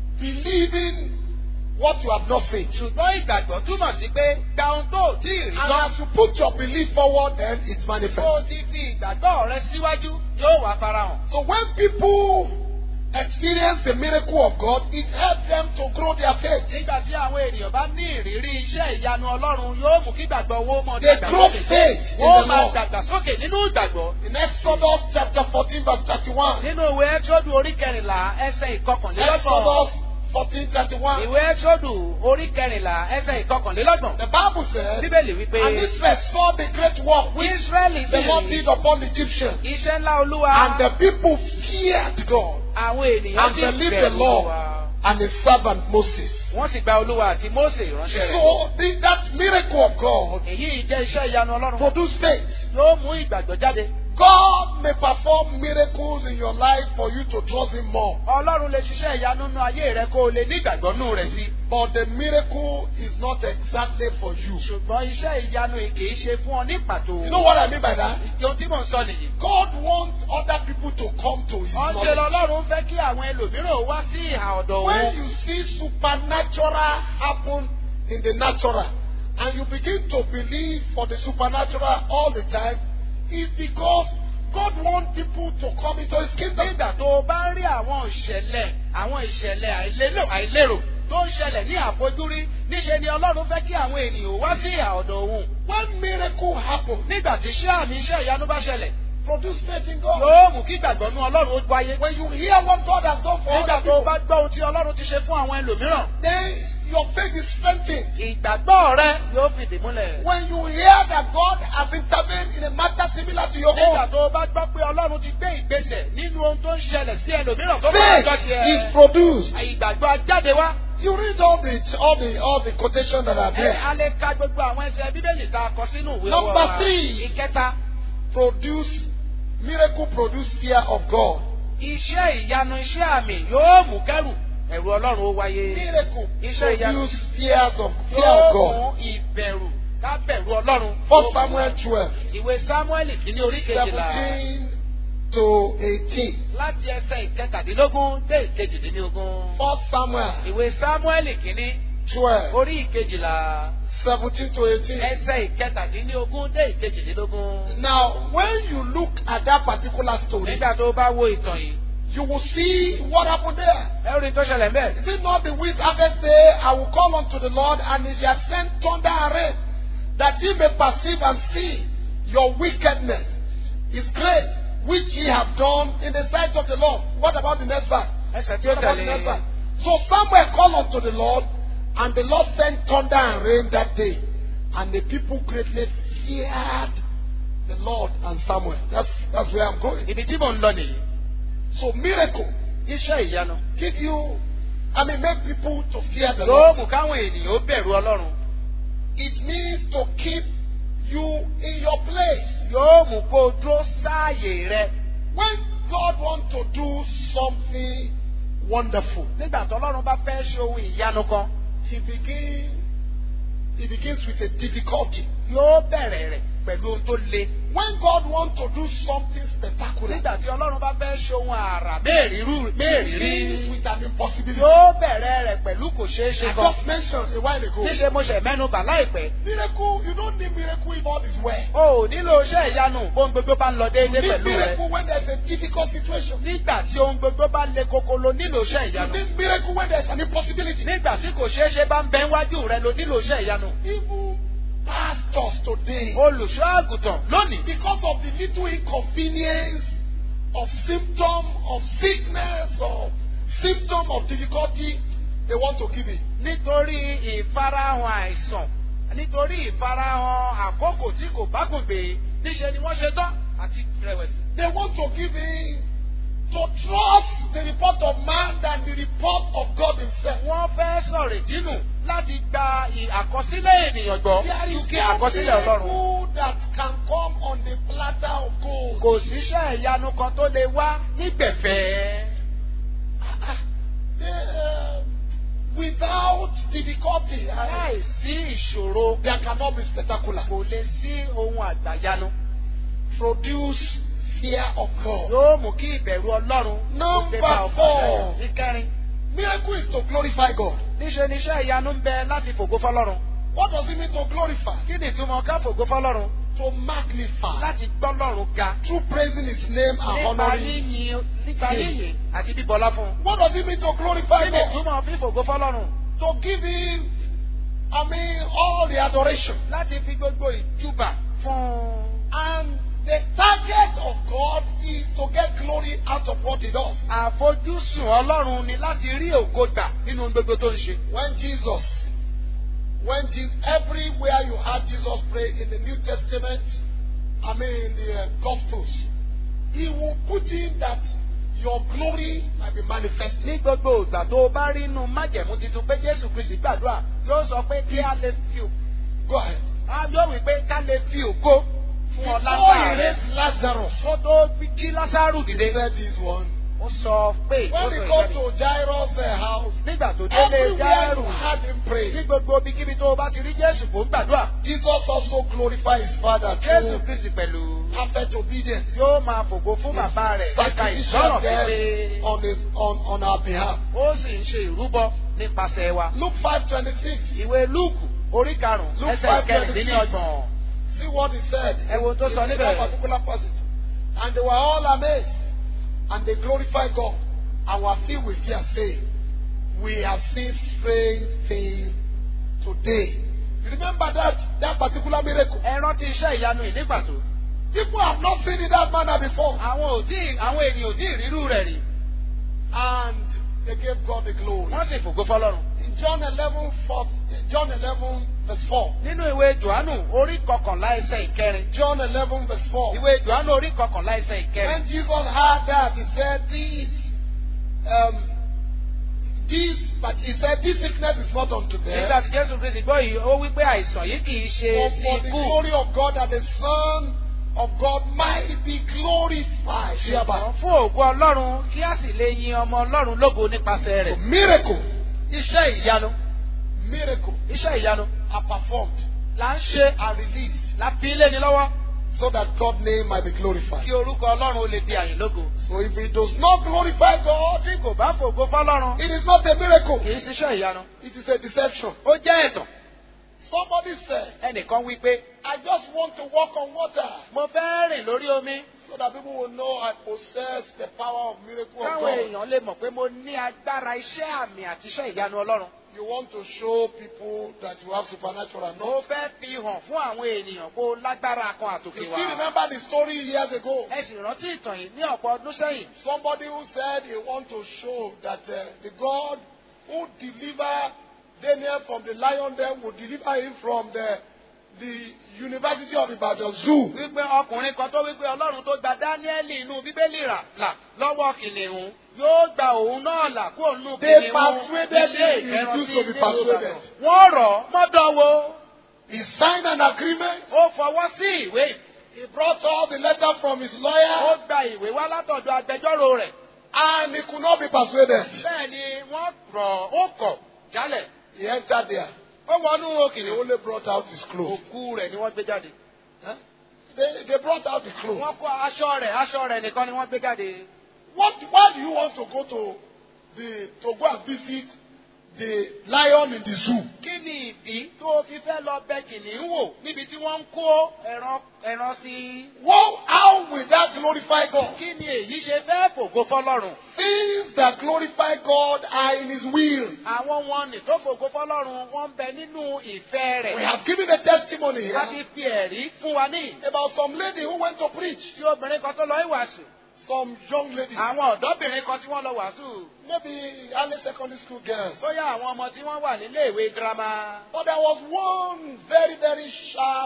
believing what you have not seen. ṣùgbọ́n ìgbàgbọ́ túmọ̀ sí pé gba ohun tó ò tí ì rí And tán. as you put your belief forward, then it bó o manifests. ti fi ìgbàgbọ́ rẹ síwájú yóò wá farahàn. So when people experience the miracle of God, it helps them to grow their faith. nígbà tí àwọn ènìyàn bá ní ìrírí iṣẹ́ ìyanu ọlọ́run yóò mú kí ìgbàgbọ́ owó mọ̀ They grow faith in wọ́n the máa Lord. dàgbà sókè nínú ìgbàgbọ́. In Exodus chapter 14, verse 31. nínú ìwé ẹ́tíródù orí kẹrìnlá ẹsẹ̀ ìkọkànlélọ́gbọ̀n. Exodus 14, 31. ìwé ẹ́tíródù orí kẹrìnlá ẹsẹ̀ ìkọkànlélọ́gbọ̀n. The Bible says, bíbélì wípé And Israel saw the great work which israẹli the Lord sì did upon the Egyptians. iṣẹ́ ńlá olúwa And the people feared God àwọn ènìyàn and sì believed the bẹ̀rù Lord olúwa. and his servant Moses. wọ́n sì gba olúwa àti mósè ìránṣẹ́ rẹ̀. So the, that miracle of God èyí jẹ́ iṣẹ́ ìyanu ọlọ́run. produce faith. yóò mú ìgbàgbọ́ jáde. God may perform miracles in your life for you to trust Him more. ọlọ́run lè ṣiṣẹ́ ìyanu nínú ayé rẹ kó o lè ní ìgbàgbọ́ nù rẹ̀ sí. But the miracle is not exactly for you. ṣùgbọ́n iṣẹ́ ìyanu yìí kì í ṣe fún ọ ní pàtó. You know what I mean by that? ohun tí mò ń sọ nìyí. God wants other people to come to His wọ́n ṣe knowledge. lọ́lọ́run fẹ́ kí àwọn ẹlòmíràn wá sí ìhà ọ̀dọ̀ When òun. you see supernatural happen in the natural and you begin to believe for the supernatural all the time, it's because God wants people to come into His kingdom. nígbà tó o bá ń rí àwọn ìṣẹ̀lẹ̀ àwọn ìṣẹ̀lẹ̀ àìlérò àìlérò tó ń ṣẹlẹ̀ ní àfojúrí níṣe ni ọlọ́run fẹ́ kí àwọn ènìyàn wá sí ìhà ọ̀dọ̀ òun. When miracle happens, nígbà tí iṣẹ́ àmì iṣẹ́ ìyanu bá ṣẹlẹ̀ produce faith in God. yóò mú kí ìgbàgbọ́ nú ọlọ́run ó wáyé. When you hear what God has done for nígbà other tó o people, bá gbọ́ ohun tí ọlọ́run ti ṣe fún àwọn ẹlòmíràn then your faith is strengthened. ìgbàgbọ́ rẹ yóò fìdí múlẹ̀. When you hear that God has intervened in a matter similar to your nígbà own, tó o bá gbọ́ pé ọlọ́run ti gbé ìgbésẹ̀ nínú ohun tó ń ṣẹlẹ̀ sí ẹlòmíràn tó bá ọjọ́ faith tiẹ̀. is produced. ìgbàgbọ́ ajáde wá. You read all the all the all the quotations that are ẹ there. a lè ka gbogbo àwọn ẹsẹ̀ bíbélì tá a kọ sínú ìwé Number wa. three. ìkẹta Produce miracle produce fear of God. iṣẹ́ ìyanu iṣẹ́ àmì yóò mú kẹ́rù ẹ̀rù ọlọ́run ó wáyé. Miracle Iṣẹ́ ìyanu. produce fears of fear yóò of God. mú ìbẹ̀rù ká bẹ̀rù ọlọ́run. First Samuel twelve ìwé sámúẹ́lì kìíní orí kejìlá seventeen to eighteen. láti ẹsẹ̀ ìkẹtàdínlógún dé ìkejìdínlógún. First Samuel ìwé sámúẹ́lì kìíní twelve orí ìkejìlá seventeen to eighteen. ẹsẹ̀ ìkẹtàdínlógún dé ìkejìdínlógún. Now, when you look at that particular story, nígbà tó bá wo ìtàn yìí you will see what happened there. ẹ rí i tó ṣẹlẹ̀ bẹ́ẹ̀. Is it not the wheat harvest day? I will call unto the Lord, and he shall send thunder and rain, that he may perceive and see your wickedness is great, which ye have done in the sight of the Lord. What about the next verse? ẹsẹ̀ tí ó What about the next tẹ̀lé verse? So Samuel called unto the Lord, and the Lord sent thunder and rain that day, and the people greatly feared the Lord and Samuel. That's that's where I'm going. ibi tí mò ń lọ nìyí. So miracle iṣẹ́ ìyanu give you, I mean, make people to fear the yóò Lord. mú káwọn ènìyàn ó bẹ̀rù ọlọ́run. It means to keep you in your place. yóò mú kó o dúró sáàyè rẹ. When God wants to do something wonderful, nígbà tó ọlọ́run bá fẹ́ ṣe ohun ìyanu kan He begins. He begins with a difficulty. yóò bẹ̀rẹ̀ rẹ̀ pẹ̀lú ohun tó le. When God wants to do something spectacular, nígbà tí ọlọ́run bá fẹ́ ṣe ohun àrà He mẹ́rìírí begins with an impossibility. yóò bẹ̀rẹ̀ rẹ̀ pẹ̀lú kò ṣeé ṣe I kan. just mentioned a while ago. níṣe mo ṣẹ̀ mẹ́nu bà láìpẹ́. Miracle, you don't need miracle if all is well. o ò nílò iṣẹ́ ìyanu ohun gbogbo bá ń lọ You déédéé need pẹ̀lú rẹ. miracle when there's a difficult situation. nígbà tí ohun gbogbo bá le koko lo nílò iṣẹ́ You ìyanu. need miracle when there's an impossibility. nígbà tí kò ṣeé ṣe bá ń bẹ níwájú rẹ lo nílò iṣẹ́ ìyanu. Even pastors today, olùṣọ́ àgùntàn lónìí because of the little inconvenience of symptom of sickness or symptom of difficulty, they want to give it. nítorí ìfarahàn àìsàn nítorí ìfarahàn àkókò tí kò bá gùn gbé níṣe ni wọ́n ṣe tán àti rẹ̀wẹ̀sì. They want to give in to trust the report of man than the report of God Himself. wọ́n fẹ́ sọ̀rọ̀ ìdínú láti gba ì- àkọsílẹ̀ ènìyàn gbọ́ There ju is kí no àkọsílẹ̀ ọlọ́run. miracle that can come on the platter of gold. kò síṣẹ́ ìyanu kan tó lè wá nígbẹ̀fẹ́. They, uh, without difficulty, I- láì sí ìṣòro there cannot be spectacular. kò lè sí ohun àgbàyanu. Produce fear of God. yóò mú kí ìbẹ̀rù ọlọ́run kó Number dé bá ọkàn four. rẹ̀. ìkẹrin Miracle is to glorify God. níṣe ni iṣẹ́ ìyanu ń bẹ láti fògo fọlọ́run. What does it mean to glorify? kí ni ìtumọ̀ ká fògo fọlọ́run? To magnify. láti gbọ́ lọ́run ga. Through praising His name and nípa honoring. yíyin nípa yíyin àti bíbọlá fún un. What does it mean to glorify kí ni God? ìtumọ̀ fífògo fọlọ́run? To give Him, I mean, all the adoration. láti fi gbogbo ìjúbà fún un. And the target of God is to get glory out of what He does. àfojúsùn ọlọ́run ni láti rí ògo gbà nínú ohun gbogbo tó ń ṣe. When Jesus, when Jesus, everywhere you had Jesus pray in the New Testament, I mean in the uh, Gospels, He will put in that your glory might be manifested. ní gbogbo ìgbà tó o bá rí inú májẹ̀mú tuntun pé jésù kristi gbàdúrà yóò sọ pé kí a lè fi ògo. Go ahead. yóò wí pé ká lè fi ògo fún ọ Before lágbára He rẹ. raised Lazarus, ó tó jí lásàrù He dìde. said this one. ó sọ pé ó When sọ we go ìjẹ́ni. to Jairus' uh, house, nígbà tó délé everywhere járù you had Him ní pray, gbogbo ibikíbi tó o bá ti rí jésù kó ń gbàdúrà. Jesus also glorified His Father jésù through kristi pẹ̀lú perfect obedience. yóò máa fògo fún bàbá rẹ̀ nípa sacrificial ìgbọ́ràn death pípé. on, his, on, on our behalf. ó sì ń ṣe ìrúbọ nípasẹ̀ wa. Luke 5.26. ìwé lúùkù orí karùn-ún Luke ẹsẹ̀ 5:26. kẹrìndínlọ́gbọ̀n. See what he said. Ẹ wo ohun tó sọ in níbẹ̀. one particular passage. And they were all amazed. And they glorified God. And were filled with fear, saying, We have seen strange things today. You remember that, that particular miracle? ẹ rántí iṣẹ́ ìyanu yìí nígbà tó. People have not seen it that manner before. àwọn ò tí àwọn ènìyàn ò tí ì rírú rẹ̀ rí. And they gave God the glory. wọ́n sì fògo fọlọ́run. In John 11, 4, John 11 verse 4. nínú ìwé johannu orí kọkànlá ẹsẹ̀ ìkẹrin. John 11 verse 4. ìwé johannu orí kọkànlá ẹsẹ̀ ìkẹrin. When Jesus heard that, he said, This, um, this, but he said, This sickness is not unto nígbà death, tí jésù kristi gbọ́ yìí ó wí pé àìsàn yìí kì í ṣe but sí for the ikú. glory of God that the Son of God might be glorified. hereby. ṣùgbọ́n fún ògo ọlọ́run kí a sì lè yin ọmọ ọlọ́run lógo nípasẹ̀ So rẹ̀. miracle, iṣẹ́ ìyanu miracle iṣẹ́ ìyanu are performed là ń ṣe and released la fi lé ní lọ́wọ́ so that God's name might be glorified. kí orúkọ ọlọ́run ó lè di àyìn lógo. So if it does not glorify God, tí kò bá fògo fọlọ́run it is not a miracle. kì í ṣiṣẹ́ ìyanu. It is a deception. ó jẹ́ ẹ̀tàn. Somebody said, ẹnìkan wí pé I just want to walk on water. mo fẹ́ rìn lórí omi so that people will know I possess the power of miracle of káwọn God. èèyàn lè mọ̀ pé mo ní agbára iṣẹ́ àmì àti iṣẹ́ ìyanu ọlọ́run. You want to show people that you have supernatural mo knowledge. fẹ́ fi hàn fún àwọn ènìyàn kó o lágbára kan You àtòkè still wá. remember the story years ago. ẹ sì rántí ìtàn yìí ní ọ̀pọ̀ ọdún sẹ́yìn. Somebody who said he want to show that uh, the God who delivered Daniel from the lion den will deliver him from the the University of Ibadan Zoo. wípé ọkùnrin kan tó wípé ọlọ́run tó gba dáníẹ́lì inú bíbélì rà là lọ́wọ́ kìnìún yóò gba òun náà là kó nù They kìnìún persuaded ilé him, he ìkẹrànsí refused to be nílùú persuaded. Ìbàdàn. wọ́n rọ̀ ọ́ mọ́dọ̀wọ́ He signed an agreement. ó fọwọ́ sí ìwé He brought all the letter from his ó lawyer gba ìwé wá látọ̀dọ̀ agbẹjọ́rò rẹ̀ and he could not be persuaded. bẹ́ẹ̀ ni wọ́n rọ̀ ó kọ̀ jálẹ̀ He entered there. ó wọnú They kìnìún only brought out his clothes. òkú rẹ̀ ni wọ́n gbé jáde Huh? They, they brought out the clothes. wọ́n kó aṣọ rẹ̀ aṣọ rẹ̀ nìkan ni wọ́n gbé jáde What, why do you want to go to the to go and visit the lion in the zoo? kí ni ìdí tó o fi fẹ́ lọ bẹ kìnìún wò níbi tí wọ́n ń kó ẹran ẹran sí? Well, how will that glorify God? kí ni èyí ṣe fẹ́ fògo fọlọ́run? Things that glorify God are in His will. àwọn wọn nì tó fògo fọlọ́run wọ́n ń bẹ nínú ìfẹ́ We rẹ̀. have given a testimony a here ti fi ẹ̀rí fún wa ní. about some lady who went to preach. tí obìnrin kan tó lọ ìwàásù. Some young lady, àwọn ọ̀dọ́bìnrin kan tí wọ́n lọ wàásù. maybe early secondary school girls. bóyá àwọn ọmọ tí wọ́n wà nílé ìwé girama. But there was one very, very sharp,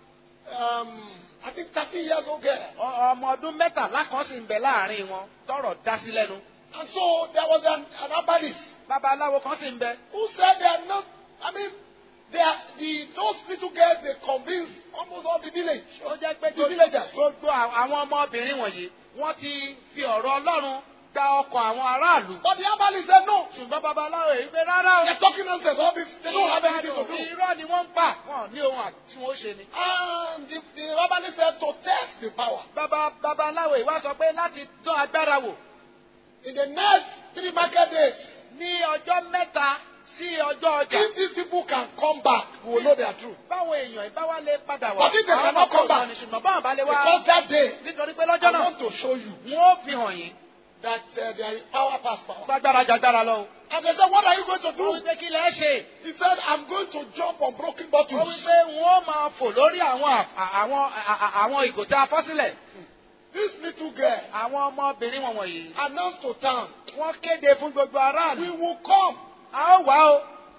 um, I think 30 years old girl. Ọ- ọmọ ọdún mẹ́tàlá kan sì ń bẹ láàrin wọn tọrọ dá sí lẹ́nu. And so there was an, an herbalist babaláwo kan sì ń bẹ. who said they are not, I mean, they are, the, those little girls, they convinced almost all the village. ó jẹ́ pé The villagers. gbogbo à- àwọn ọmọbìnrin wọ̀nyí wọ́n ti fi ọ̀rọ̀ ọlọ́run gba ọkọ̀ àwọn aráàlú. But the herbalist said no. ṣùgbọ́n babaláwo yìí pé rárá o. They're talking nonsense. All this, they don't have anything to do. irọ́ ni wọ́n ń pa wọn ní ohun àti tí wọ́n ṣe ni. And the, the herbalist said to test the power. bàbá babaláwo yìí wá sọ pé láti dán agbára wò In the next three market days, ní ọjọ́ mẹ́ta sí ọjọ́ ọjà. if these people can come back, we will know their truth. báwo èèyàn ìbáwá lè padà wá. But if they àwọn cannot come ọkọ̀ back, ìgbàanì ṣùgbọ́n báwọn bá lè wá. Because that day, nítorí pé I lọ́jọ́ náà want to show you wọ́n ó fi hàn yín that uh, there is power past power. gbàgbára jàgbára lọ. o. And they said, What are you going to ó do? wí pé kí lẹ́ ṣe. He said, I'm going to jump on broken ó bottles. wí pé wọ́n ó máa fò lórí àwọn à- àwọn à- àwọn ìgò tá a fọ́ sílẹ̀. This little girl àwọn ọmọbìnrin wọn wọ̀nyí. announced to town, wọ́n kéde fún gbogbo We aráàlú. will come. a ó wá o.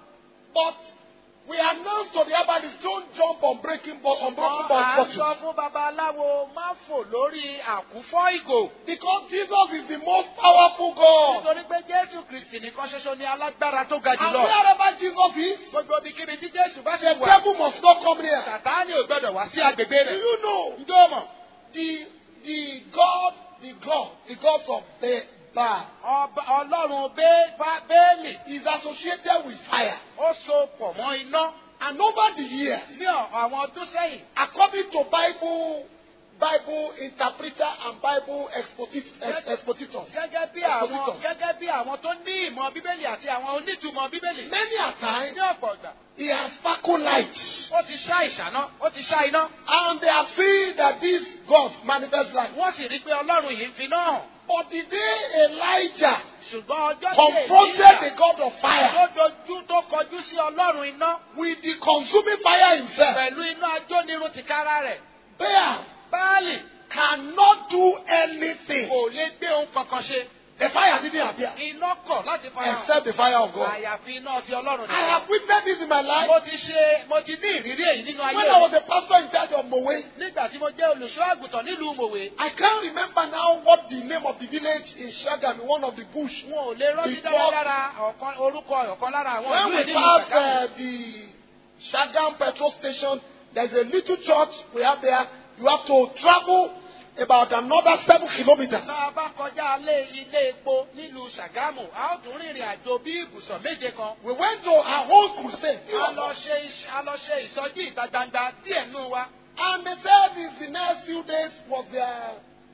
But we announced to the herbalist, don't jump on breaking bo- on broken bo- à ń sọ bottles. fún babaláwo má fò lórí àkúfọ́ ìgò. Because Jesus is the most powerful God. nítorí pé jésù kristi nìkan ṣoṣo ni alágbára tó ga And jùlọ. wherever Jesus is, gbogbo ibikíbi tí jésù bá the ṣe wà. devil must not come near. sàtáni ò gbọdọ̀ wá sí agbègbè Do rẹ̀. you know ǹjọ́ mọ̀. the the God, the God, the God of the Baal ọba ọlọ́run Bé- Bá- bẹ́ẹ̀lì is associated with fire. ó so pọ̀ mọ́ iná And over the years, ní ọ̀- àwọn ọdún sẹ́yìn. according to Bible, Bible interpreter and Bible exposit, ex, expositors, gẹ́gẹ́ bí àwọn Expositors. gẹ́gẹ́ bí àwọn tó ní ìmọ̀ bíbélì àti àwọn onítùmọ̀ bíbélì. many a time ní ọ̀pọ̀ ìgbà he has sparkled lights. ó ti ṣá ìṣáná ó ti ṣá iná. And they have seen that this God manifests light. wọ́n sì rí i pé ọlọ́run yìí ń fi náà hàn. But the day Elijah ṣùgbọ́n ọjọ́ tí confronted the èyí God of fire tó dojú tó kọjú sí ọlọ́run iná with the consuming fire himself, pẹ̀lú iná ajónirun tìkára rẹ̀. Baal báàlì cannot do anything. kò lè gbé ohun kankan ṣe. The fire didn't appear iná kọ̀ láti fa hàn. except the fire of God. àyàfi iná ti ọlọ́run I nìkan. have witnessed this in my life mo ti ṣe mo ti ní ìrírí èyí nínú when ayé I was mi. a pastor in charge of Mowe. nígbà tí mo jẹ́ olùṣọ́ àgùntàn nílùú mòwe. I can't remember now what the name of the village in Shagam, in one of the bush. wọn ò lè rántí Before- dáradára ọ̀kan orúkọ ọ̀kan lára àwọn When ìlú we ìlú pass Ṣàgámù. uh, the Shagam petrol station, there's a little church we have there. You have to travel about another seven kilometers. tá a bá kọjá ilé ilé epo nílùú ṣàgámù a ó tún rìnrìn àjò bí ibùsọ̀ méje kan. We went to our own crusade. a lọ ṣe iṣ- a lọ ṣe ìsọjí ìta gbangba díẹ̀ nù wa. And they said it's the next few days was their,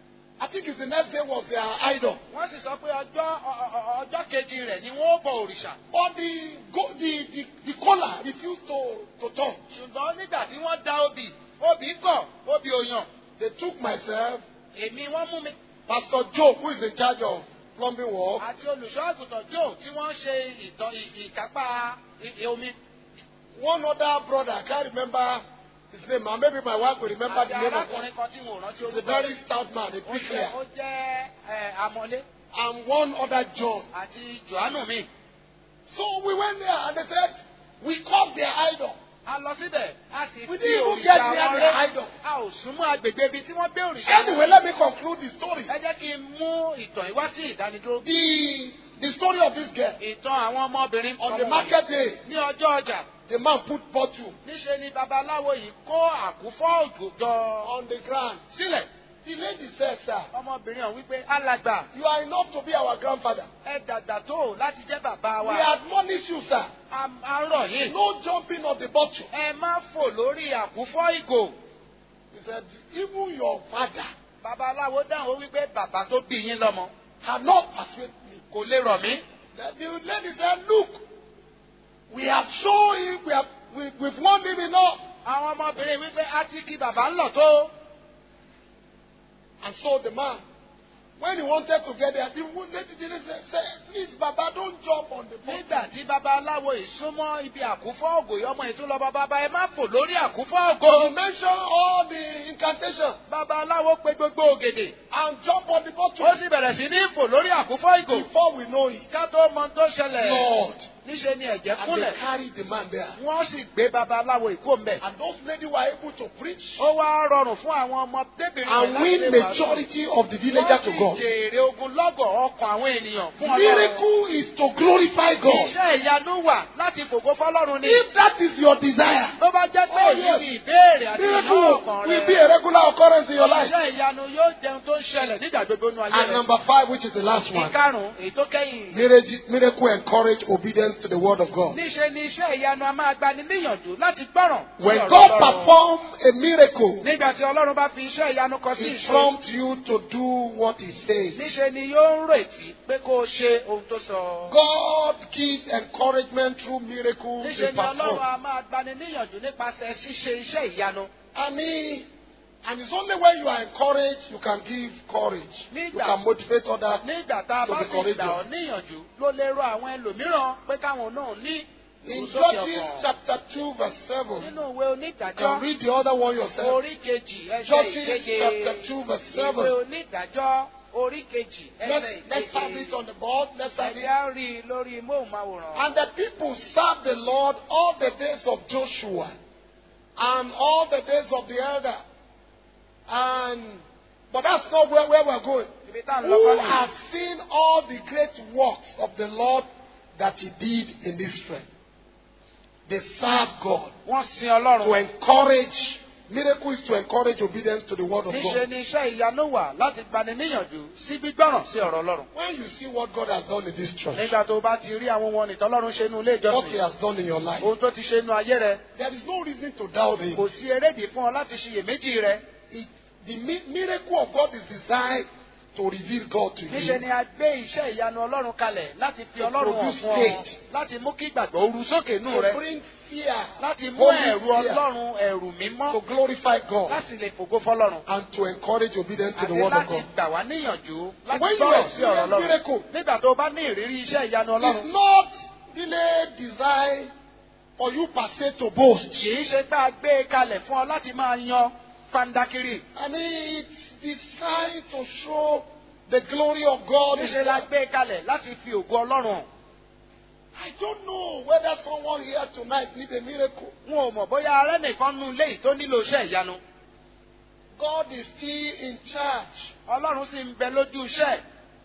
I think it's the next day was their idol. wọ́n sì sọ pé ọjọ́ ọ- ọ- ọ- ọjọ́ kejì rẹ̀ ni wọ́n ó bọ òrìṣà. But the, go, the, the, the caller refused to, to turn. ṣùgbọ́n nígbà tí wọ́n da obì obì kọ̀ obì òyàn They took myself, èmi wọ́n mú mi Pastor Joe, who is in charge of plumbing work, àti olùṣọ́ àgùntàn joe tí wọ́n ń ṣe ìtàn ì- ìkápá i- omi. one other brother, I can't remember his name, and maybe my wife will remember àti the name of him. arákùnrin kan tí wọn ò rántí He's a orúkọ very rẹ̀. stout man, a Ó jẹ́- bricklayer. ó jẹ́ ẹ, amọ̀lé And one other John. àti johannu mi. So we went there and they said, we caught their idol. a lọ síbẹ̀ a sì We fi didn't even òrìṣà get wọn near their rẹ́ idol. a ò súnmọ́ agbègbè ibi tí wọ́n gbé òrìṣà wọn. Anyway, let me conclude the story. ẹ jẹ́ kí n mú ìtàn yìí wá sí ìdánidúró. The, the story of this girl. ìtàn àwọn ọmọbìnrin On the ọmọ market day, ní ọjọ́ ọjà the man put bottle níṣe ni babaláwo yìí kó àkúfọ́ òjò jọ on the ground. sílẹ̀. The lady said, sir, ọmọbìnrin ọ̀hún wípé alàgbà you are enough to be our grandfather. ẹ dàgbà tó láti jẹ́ bàbá We wa. admonish you, sir. a a rọ̀ yìí. No jumping on the bottle. ẹ má fò lórí àkúfọ́ ìgò. He said, even your father babaláwo dáhùn ó wípé bàbá tó bí yín lọ́mọ cannot persuade me. kò lè rọ̀ mí. Then the lady said, look, We have shown him, we have, we, we've warned him enough. àwọn ọmọbìnrin wípé a ti kí bàbá ń lọ tó. And so the man, when he wanted to get there, the lady didn't say, say, please, Baba, don't jump on the boat. nígbà tí babaláwo ìsúnmọ́ ibi àkúfọ́ ògò yọmọ ìtúlọ bàbá ẹ má fò lórí àkúfọ́ So ògò. he mentioned all the incantations babaláwo pe gbogbo ògèdè. and jump on the boat. ó sì bẹ̀rẹ̀ sí ní fò lórí àkúfọ́ ìgò. Before we know it, ká tó mọ tó ṣẹlẹ̀. Lord, níṣe ni ẹ̀jẹ̀ and they kúnlẹ̀. carried the man there. wọ́n sì gbé babaláwo ìkó mbẹ̀. And those ladies were able to preach ó wá rọrùn fún àwọn ọmọdébìnrin and láti win lè wàásù. majority of the villagers to wọ́n God. sì jèrè ogun lọ́gọ̀ ọkàn àwọn ènìyàn fún ọlọ́run. Miracle is to glorify God. iṣẹ́ ìyanu wà láti fògo fọlọ́run ni. If that is your desire, tó bá jẹ́ pé Oh, èyí yes. ni ìbéèrè àti ìyanu miracle ọkàn will be rẹ. a regular occurrence in your life. iṣẹ́ ìyanu yóò jẹun tó ń ṣẹlẹ̀ nígbà gbogbo nínú ayé And rẹ. number five, which is the last one, ìkarùn-ún èyí tó kẹ́yìn. miracle, miracle encourage obedience to the word of God. níṣe ni iṣẹ́ ìyanu a máa gbani níyànjú láti gbọ́ràn. sí When ọ̀rọ̀ God Ọlọ́run. perform a miracle, nígbà tí ọlọ́run bá fi iṣẹ́ ìyanu kan sí He ìṣe. prompts you to do what He says. níṣe ni yóò ń retí pé kó o ṣe ohun tó sọ. God gives encouragement through miracles He níṣe ni ọlọ́run performs. a máa gbani níyànjú nípasẹ̀ ṣíṣe iṣẹ́ ìyanu. I mean, and it's only when you are encouraged you can give courage. You Nígbà- can motivate others. nígbà tá a To bá be sì courageous. gbà ọ́ níyànjú ló lè rọ àwọn ẹlòmíràn pé káwọn náà ní In ìrúsókè Judges ọkàn. chapter 2, verse 7, nínú ìwé you onídàájọ́ can read the other one yourself. orí kejì ẹsẹ̀ Judges ìkeje chapter 2, verse ìwé 7. onídàájọ́ orí kejì Let's, ẹsẹ̀ let's have it ìkeje on the board. Let's have ẹ̀rí it. á rí i lórí móhùnmáwòrán. And the people served the Lord all the days of Joshua and all the days of the elder. And but that's not where, where we're going. ibi tá à ń lọ Who kọ́ nìyí. has seen all the great works of the Lord that he did in Israel? They serve God wọ́n sin to ọlọ́run. encourage. Miracle is to encourage obedience to the word of níṣe God. ni iṣẹ́ ìyanu wà láti gbani níyànjú sí gbígbọ́ràn sí ọ̀rọ̀ ọlọ́run. When you see what God has done in this church, nígbà tó o bá ti rí àwọn ohun ọ̀nì tọ́lọ́run ṣe inú ilé what He ìjọsìn has done in your life, ohun tó ti ṣe inú ayé rẹ there is no reason to doubt Him. kò sí erédìí fún ọ láti ṣiyèméjì rẹ. It, the mi- miracle of God is designed to reveal God to níṣe you. ni a gbé iṣẹ́ ìyanu ọlọ́run kalẹ̀ láti fi ọlọ́run hàn produce fún ọ faith. láti mú kí ìgbàgbọ́ ru sókè nù To rẹ bring fear, láti mú holy ẹ̀rù fear, ọlọ́run ẹ̀rù mímọ́ to glorify God, láti lè fògo fọlọ́run and to encourage obedience to the àti word of láti God. gbà wá níyànjú láti when you gbọ́rọ̀ sí ọ̀rọ̀ experience ọlọ́run miracle, nígbà tó o bá ní ìrírí iṣẹ́ ìyanu ọlọ́run It's not really designed for you per se to boast. kì í ṣe pé a gbé e kalẹ̀ fún ọ láti máa yan fandakiri I mean, it's designed to show the glory of God. níṣe la gbé e kalẹ̀ láti fi ògo ọlọ́run hàn. I don't know whether someone here tonight needs a miracle. n ò mọ̀ bóyá arẹ́ nìkan nu ilé yìí tó nílò iṣẹ́ ìyanu God is still in charge. ọlọ́run sì ń bẹ lójú iṣẹ́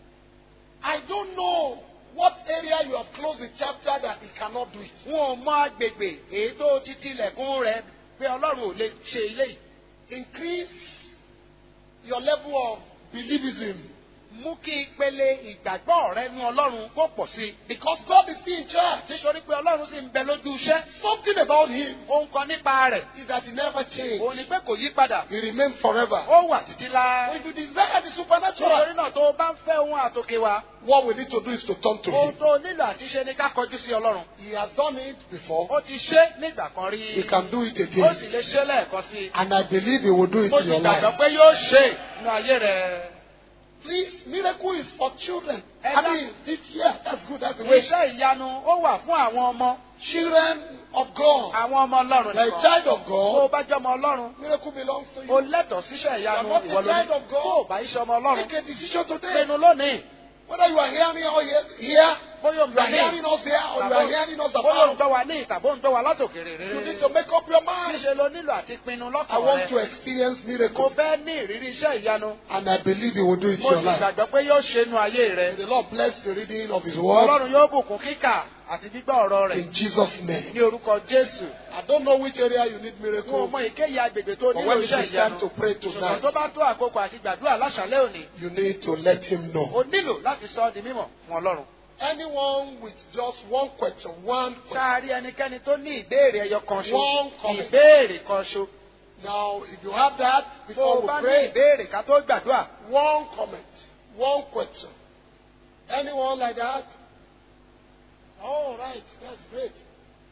I don't know what area you have closed the chapter that He cannot do it. n ò mọ agbègbè èyí tó ti tilẹ̀kùn rẹ̀ pé ọlọ́run ò lè ṣe ilé yìí. Increase your level of believism mú kí ìpele ìgbàgbọ́ rẹ nu ọlọ́run kó pọ̀ sí i. because God is still in charge. nítorí pé ọlọ́run sì ń bẹ lójú iṣẹ́. Something about Him ohun kan nípa rẹ̀ is that He never òun changes. ni pé kò yí padà. He remains forever. ó wà títí la. If you desire the supernatural, nítorí náà tó o bá ń fẹ́ ohun àtòkè wa. what we need to do is to turn to ohun Him. tó o nílò àti ṣe ni ká kọjú sí ọlọ́run. He has done it before. ó ti ṣe nígbà kan rí. He can do it ó again. sì lè ṣe lẹ́ẹ̀kan sí i. And I believe He will do it mo in sì your gbàgbọ́ life. pé yóò ṣe nínú ayé rẹ̀. Please, miracle is for children. And I that- mean, this year, that's good. That's the way. iṣẹ́ ìyanu ó wà fún àwọn ọmọ. Children of God, àwọn ọmọ ọlọ́run like nìkan. child of tó o God, bá jẹ́ ọmọ ọlọ́run. miracle belongs to o you. lẹ́tọ̀ọ́ síṣẹ́ ìyanu You are not a ìwọ lórí. child of God. tó o bá iṣẹ́ ọmọ ọlọ́run. Make a decision today. pinnu lónìí. Whether you are hearing or here, here bóyá o ń you gbà are ní. hearing us there, or you are hearing us bóyá o ń about. gbọ́ wa ní ìtàbó ń gbọ́ wa látòkèrè You need rere. to make up your mind. níṣẹ́ ló nílò àti pinnu I lọ́kàn want to rẹ. experience mo miracle, fẹ́ ní ìrírí iṣẹ́ ìyanu. and I believe He will do it in mo your sì life. gbàgbọ́ pé yóò ṣe inú ayé rẹ. May the Lord bless the reading of His word ọlọ́run yóò bùkún kíkà àti gbígbọ́ ọ̀rọ̀ rẹ̀ in Jesus' name. ní orúkọ jésù. I don't know which area you need wọn ò miracle, mọ ìkéyìí agbègbè tó but nílò when it iṣẹ́ is time ìyanu. to pray ṣùgbọ́n tó tonight, bá tó àkókò àti gbàdúrà láṣálẹ́ òní. you need to let Him know. o nílò láti sọ ọ́ di mímọ̀ fún ọlọ́run. Anyone with just one question, one question. sáárì ẹnikẹ́ni tó ní ìbéèrè ẹyọ kan ṣo. One comment. ìbéèrè kan ṣo. Now, if you have that, tó before o we bá ní pray, ìbéèrè ká tó gbàdúrà. one comment, one question. Anyone like that? All right, that's great.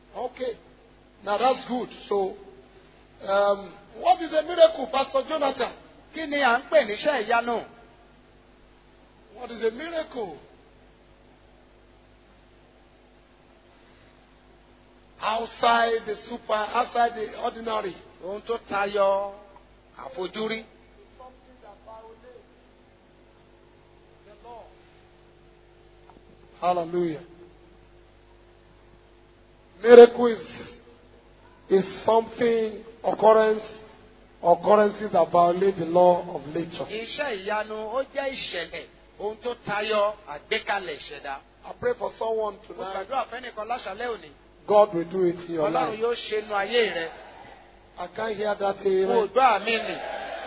Okay. Now that's good. So, um, what is a miracle, Pastor Jonathan? kí ni à ń pè níṣẹ́ ìyanu? What is a miracle? Outside the super, outside the ordinary. ohun tó tayọ àfojúrí. Hallelujah. Miracle is, is something, occurrence, occurrences that violate the law of nature. iṣẹ́ ìyanu ó jẹ́ ìṣẹ̀lẹ̀ ohun tó tayọ àgbékalẹ̀ ìṣẹ̀dá. I pray for someone mo tonight. gbàdúrà fẹ́nìkan láṣálẹ́ òní. God will do it in your ọlọ́run life. yóò ṣe nu ayé rẹ. I can't hear that mo amen. gbọ́ àmì nì.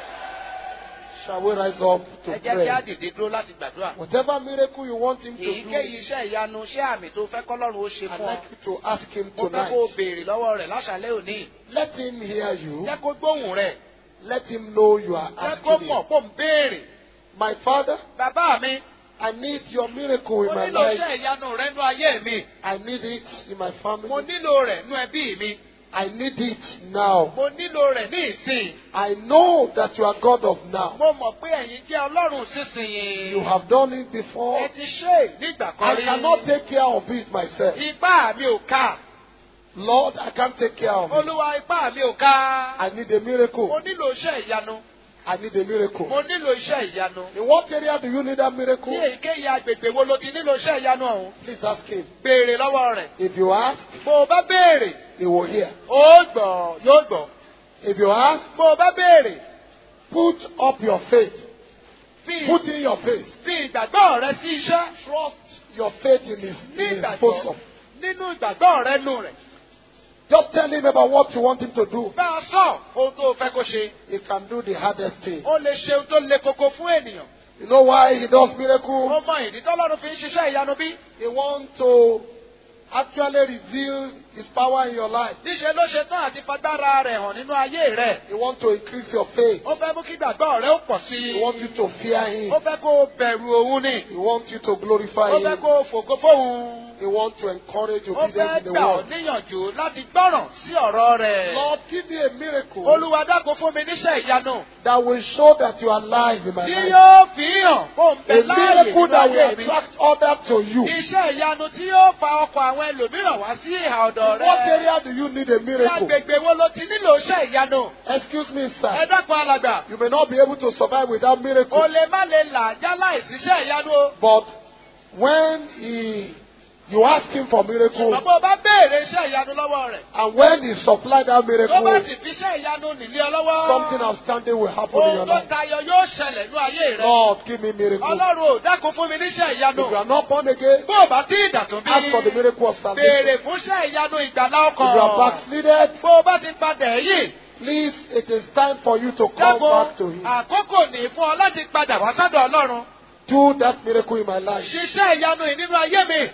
Shall we rise up to ẹ jẹ́ kí á pray? dìde dúró láti gbàdúrà. Whatever miracle you want him to do, èyíkéyìí iṣẹ́ ìyanu ṣé àmì tó fẹ́ kọ́lọ́run ó ṣe I'd fún ọ. like you to ask him mo fẹ́ kó o tonight. béèrè lọ́wọ́ rẹ̀ láṣálẹ́ òní. Let him hear you. jẹ́ kó gbóhùn rẹ̀. Let him know you are jẹ́ kó asking mọ̀ him. kó ń béèrè. My father, bàbá mi I need your miracle mo in my nílò life. iṣẹ́ ìyanu rẹ nú ayé mi. I need it in my mo family. nílò rẹ̀ nú ẹbí mi. I need it now. mo nílò rẹ̀ ní ìsìn. I know that you are God of now. mo mọ̀ pé ẹ̀yin jẹ́ ọlọ́run sísìnyí. You have done it ẹ before. ti ṣe é nígbà kan I rí. cannot take care of it myself. ipá mi ò ká. Lord, I can't take care of it. olúwa ipá mi ò ká. I need a miracle. mo nílò iṣẹ́ ìyanu. I need a miracle. mo nílò iṣẹ́ ìyanu. In what area do you need that miracle? ní èyíkéyìí agbègbè wo ló ti nílò iṣẹ́ ìyanu ọ̀hún. Please ask him. béèrè lọ́wọ́ rẹ̀. If you ask, bó o bá béèrè he will hear. ó gbọ́ yóò gbọ́. If you ask, bó o bá béèrè put up your faith. fi Put in your faith. fi ìgbàgbọ́ rẹ sí iṣẹ́. Trust your faith in his, ní in his ìgbàgbọ́ bosom. nínú ìgbàgbọ́ rẹ nù rẹ̀. Just tell him about what you want him to do. bá a sọ ohun tó o fẹ́ kó ṣe. He can do the hardest thing. ó lè ṣe ohun tó le koko fún ènìyàn. You know why he does ó miracle? mọ ìdí tọ́lọ́run fi ń ṣiṣẹ́ ìyanu bí. He wants to actually reveal his power in your life. níṣẹ́ ló ṣe tán àti fagbára rẹ̀ hàn nínú ayé rẹ̀. He wants to increase your faith. ó fẹ́ mú kí ìgbàgbọ́ rẹ ó pọ̀ sí i. He wants you to fear him. ó fẹ́ kó o bẹ̀rù òun ni. He wants you to glorify ó fẹ́ him. kó o fògo fóun. He wants to encourage ó fẹ́ obedience in the gbà ọ́ world. níyànjú láti gbọ́ràn sí ọ̀rọ̀ rẹ̀. Lord, give me a miracle olúwa dákun fún mi níṣẹ́ ìyanu. that will show that you are alive in my tí life. yóò fi hàn kó n A bẹ láàyè miracle nínú that will ayé mi. attract others to you. Iṣẹ́ ìyanu tí yóò fa ọkọ̀ àwọn ẹlòmíràn wá sí ìhà ọ̀dọ̀ In what rẹ̀. area do you need a Ní miracle? agbègbè wo ló ti nílò iṣẹ́ ìyanu? Excuse me, Ẹ sir. dákun alàgbà. You may not be able to survive without O miracle. lè má lè là já láìsí iṣẹ́ ìyanu o. But when he, you ask him for miracle, Ṣùgbọ́n bó o bá béèrè iṣẹ́ ìyanu lọ́wọ́ rẹ̀. and when he supply that Tó bá miracle, sì fi iṣẹ́ ìyanu nílé ọ lọ́wọ́. something outstanding will happen in your Ohun tó life. tayọ yóò ṣẹlẹ̀ ní ayé rẹ̀. Lord, give me miracle. Ọlọ́run ò dákun fún mi níṣẹ́ ìyanu. If you are not born again, Bó o bá tí ìdàtún bí. ask for the miracle of salvation. Béèrè fún iṣẹ́ ìyanu ìgbàlá If you are ọkàn. backslided, Bó o bá ti padà ẹ̀yìn. please, it is time for you to come Dákun back to him. àkókò ní fún ọ láti padà wá sọ́dọ̀ Ọlọ́run. Do that miracle in my life. Ṣiṣẹ́ ìyanu yìí nínú ayé mi.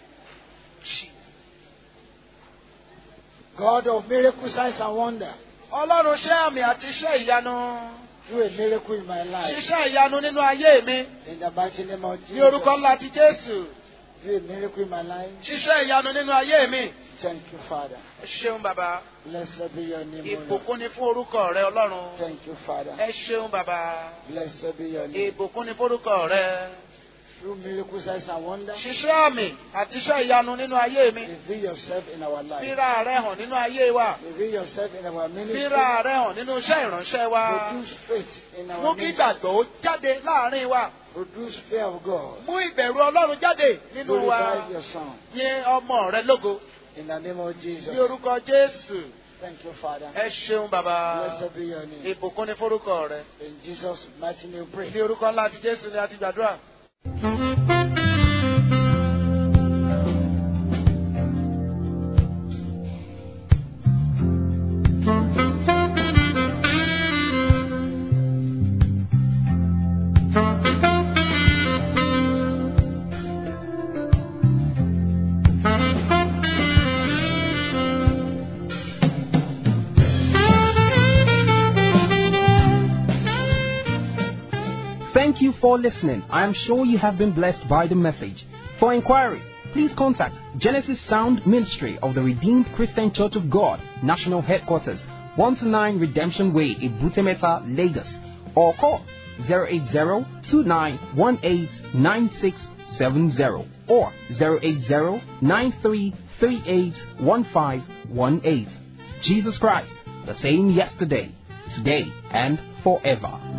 God of miracle, signs and wonder, Ọlọ́run ṣẹ́ àmì àti iṣẹ́ ìyanu. do a miracle in my life. Ṣiṣẹ́ ìyanu nínú ayé mi. In the mighty name of Ní orúkọ Jesus, ńlá ti Jésù. do a miracle in my life. Ṣiṣẹ́ ìyanu nínú ayé mi. Thank you, Father. Ẹ ṣeun bàbá. Blessed be your name, O Lord. Ìbùkún ni fún orúkọ rẹ Ọlọ́run. Thank you, Father. Ẹ ṣeun bàbá. Blessed be your name. Ìbùkún ni fórúkọ rẹ. Through miracle, signs and wonder, Ṣiṣẹ́ àmì àti iṣẹ́ ìyanu nínú ayé mi. reveal yourself in our life. Fíra rẹ hàn nínú ayé wa. Reveal yourself in our ministry. Fíra rẹ hàn nínú iṣẹ́ ìránṣẹ́ wa. Produce faith in Mú our kí ministry. ìgbàgbọ́ ó jáde láàrin wa. Produce fear of God. Mú ìbẹ̀rù Ọlọ́run jáde nínú wa. Glorify your Son. Yìn ọmọ rẹ lógo. In the name of Ní Jesus. orúkọ Jésù. Thank you, Father. Ẹ ṣeun bàbá. Blessed be your name. Ìbùkún ni fórúkọ rẹ. In Jesus' mighty name, we pray. Ní orúkọ ńlá ti Jésù ni a ti gbàdúrà. Thank you for listening. I am sure you have been blessed by the message. For inquiries, please contact Genesis Sound Ministry of the Redeemed Christian Church of God, National Headquarters, 129 Redemption Way, Ibutemeta, Lagos, or call 080-2918-9670 or 080-9338-1518. Jesus Christ, the same yesterday, today, and forever.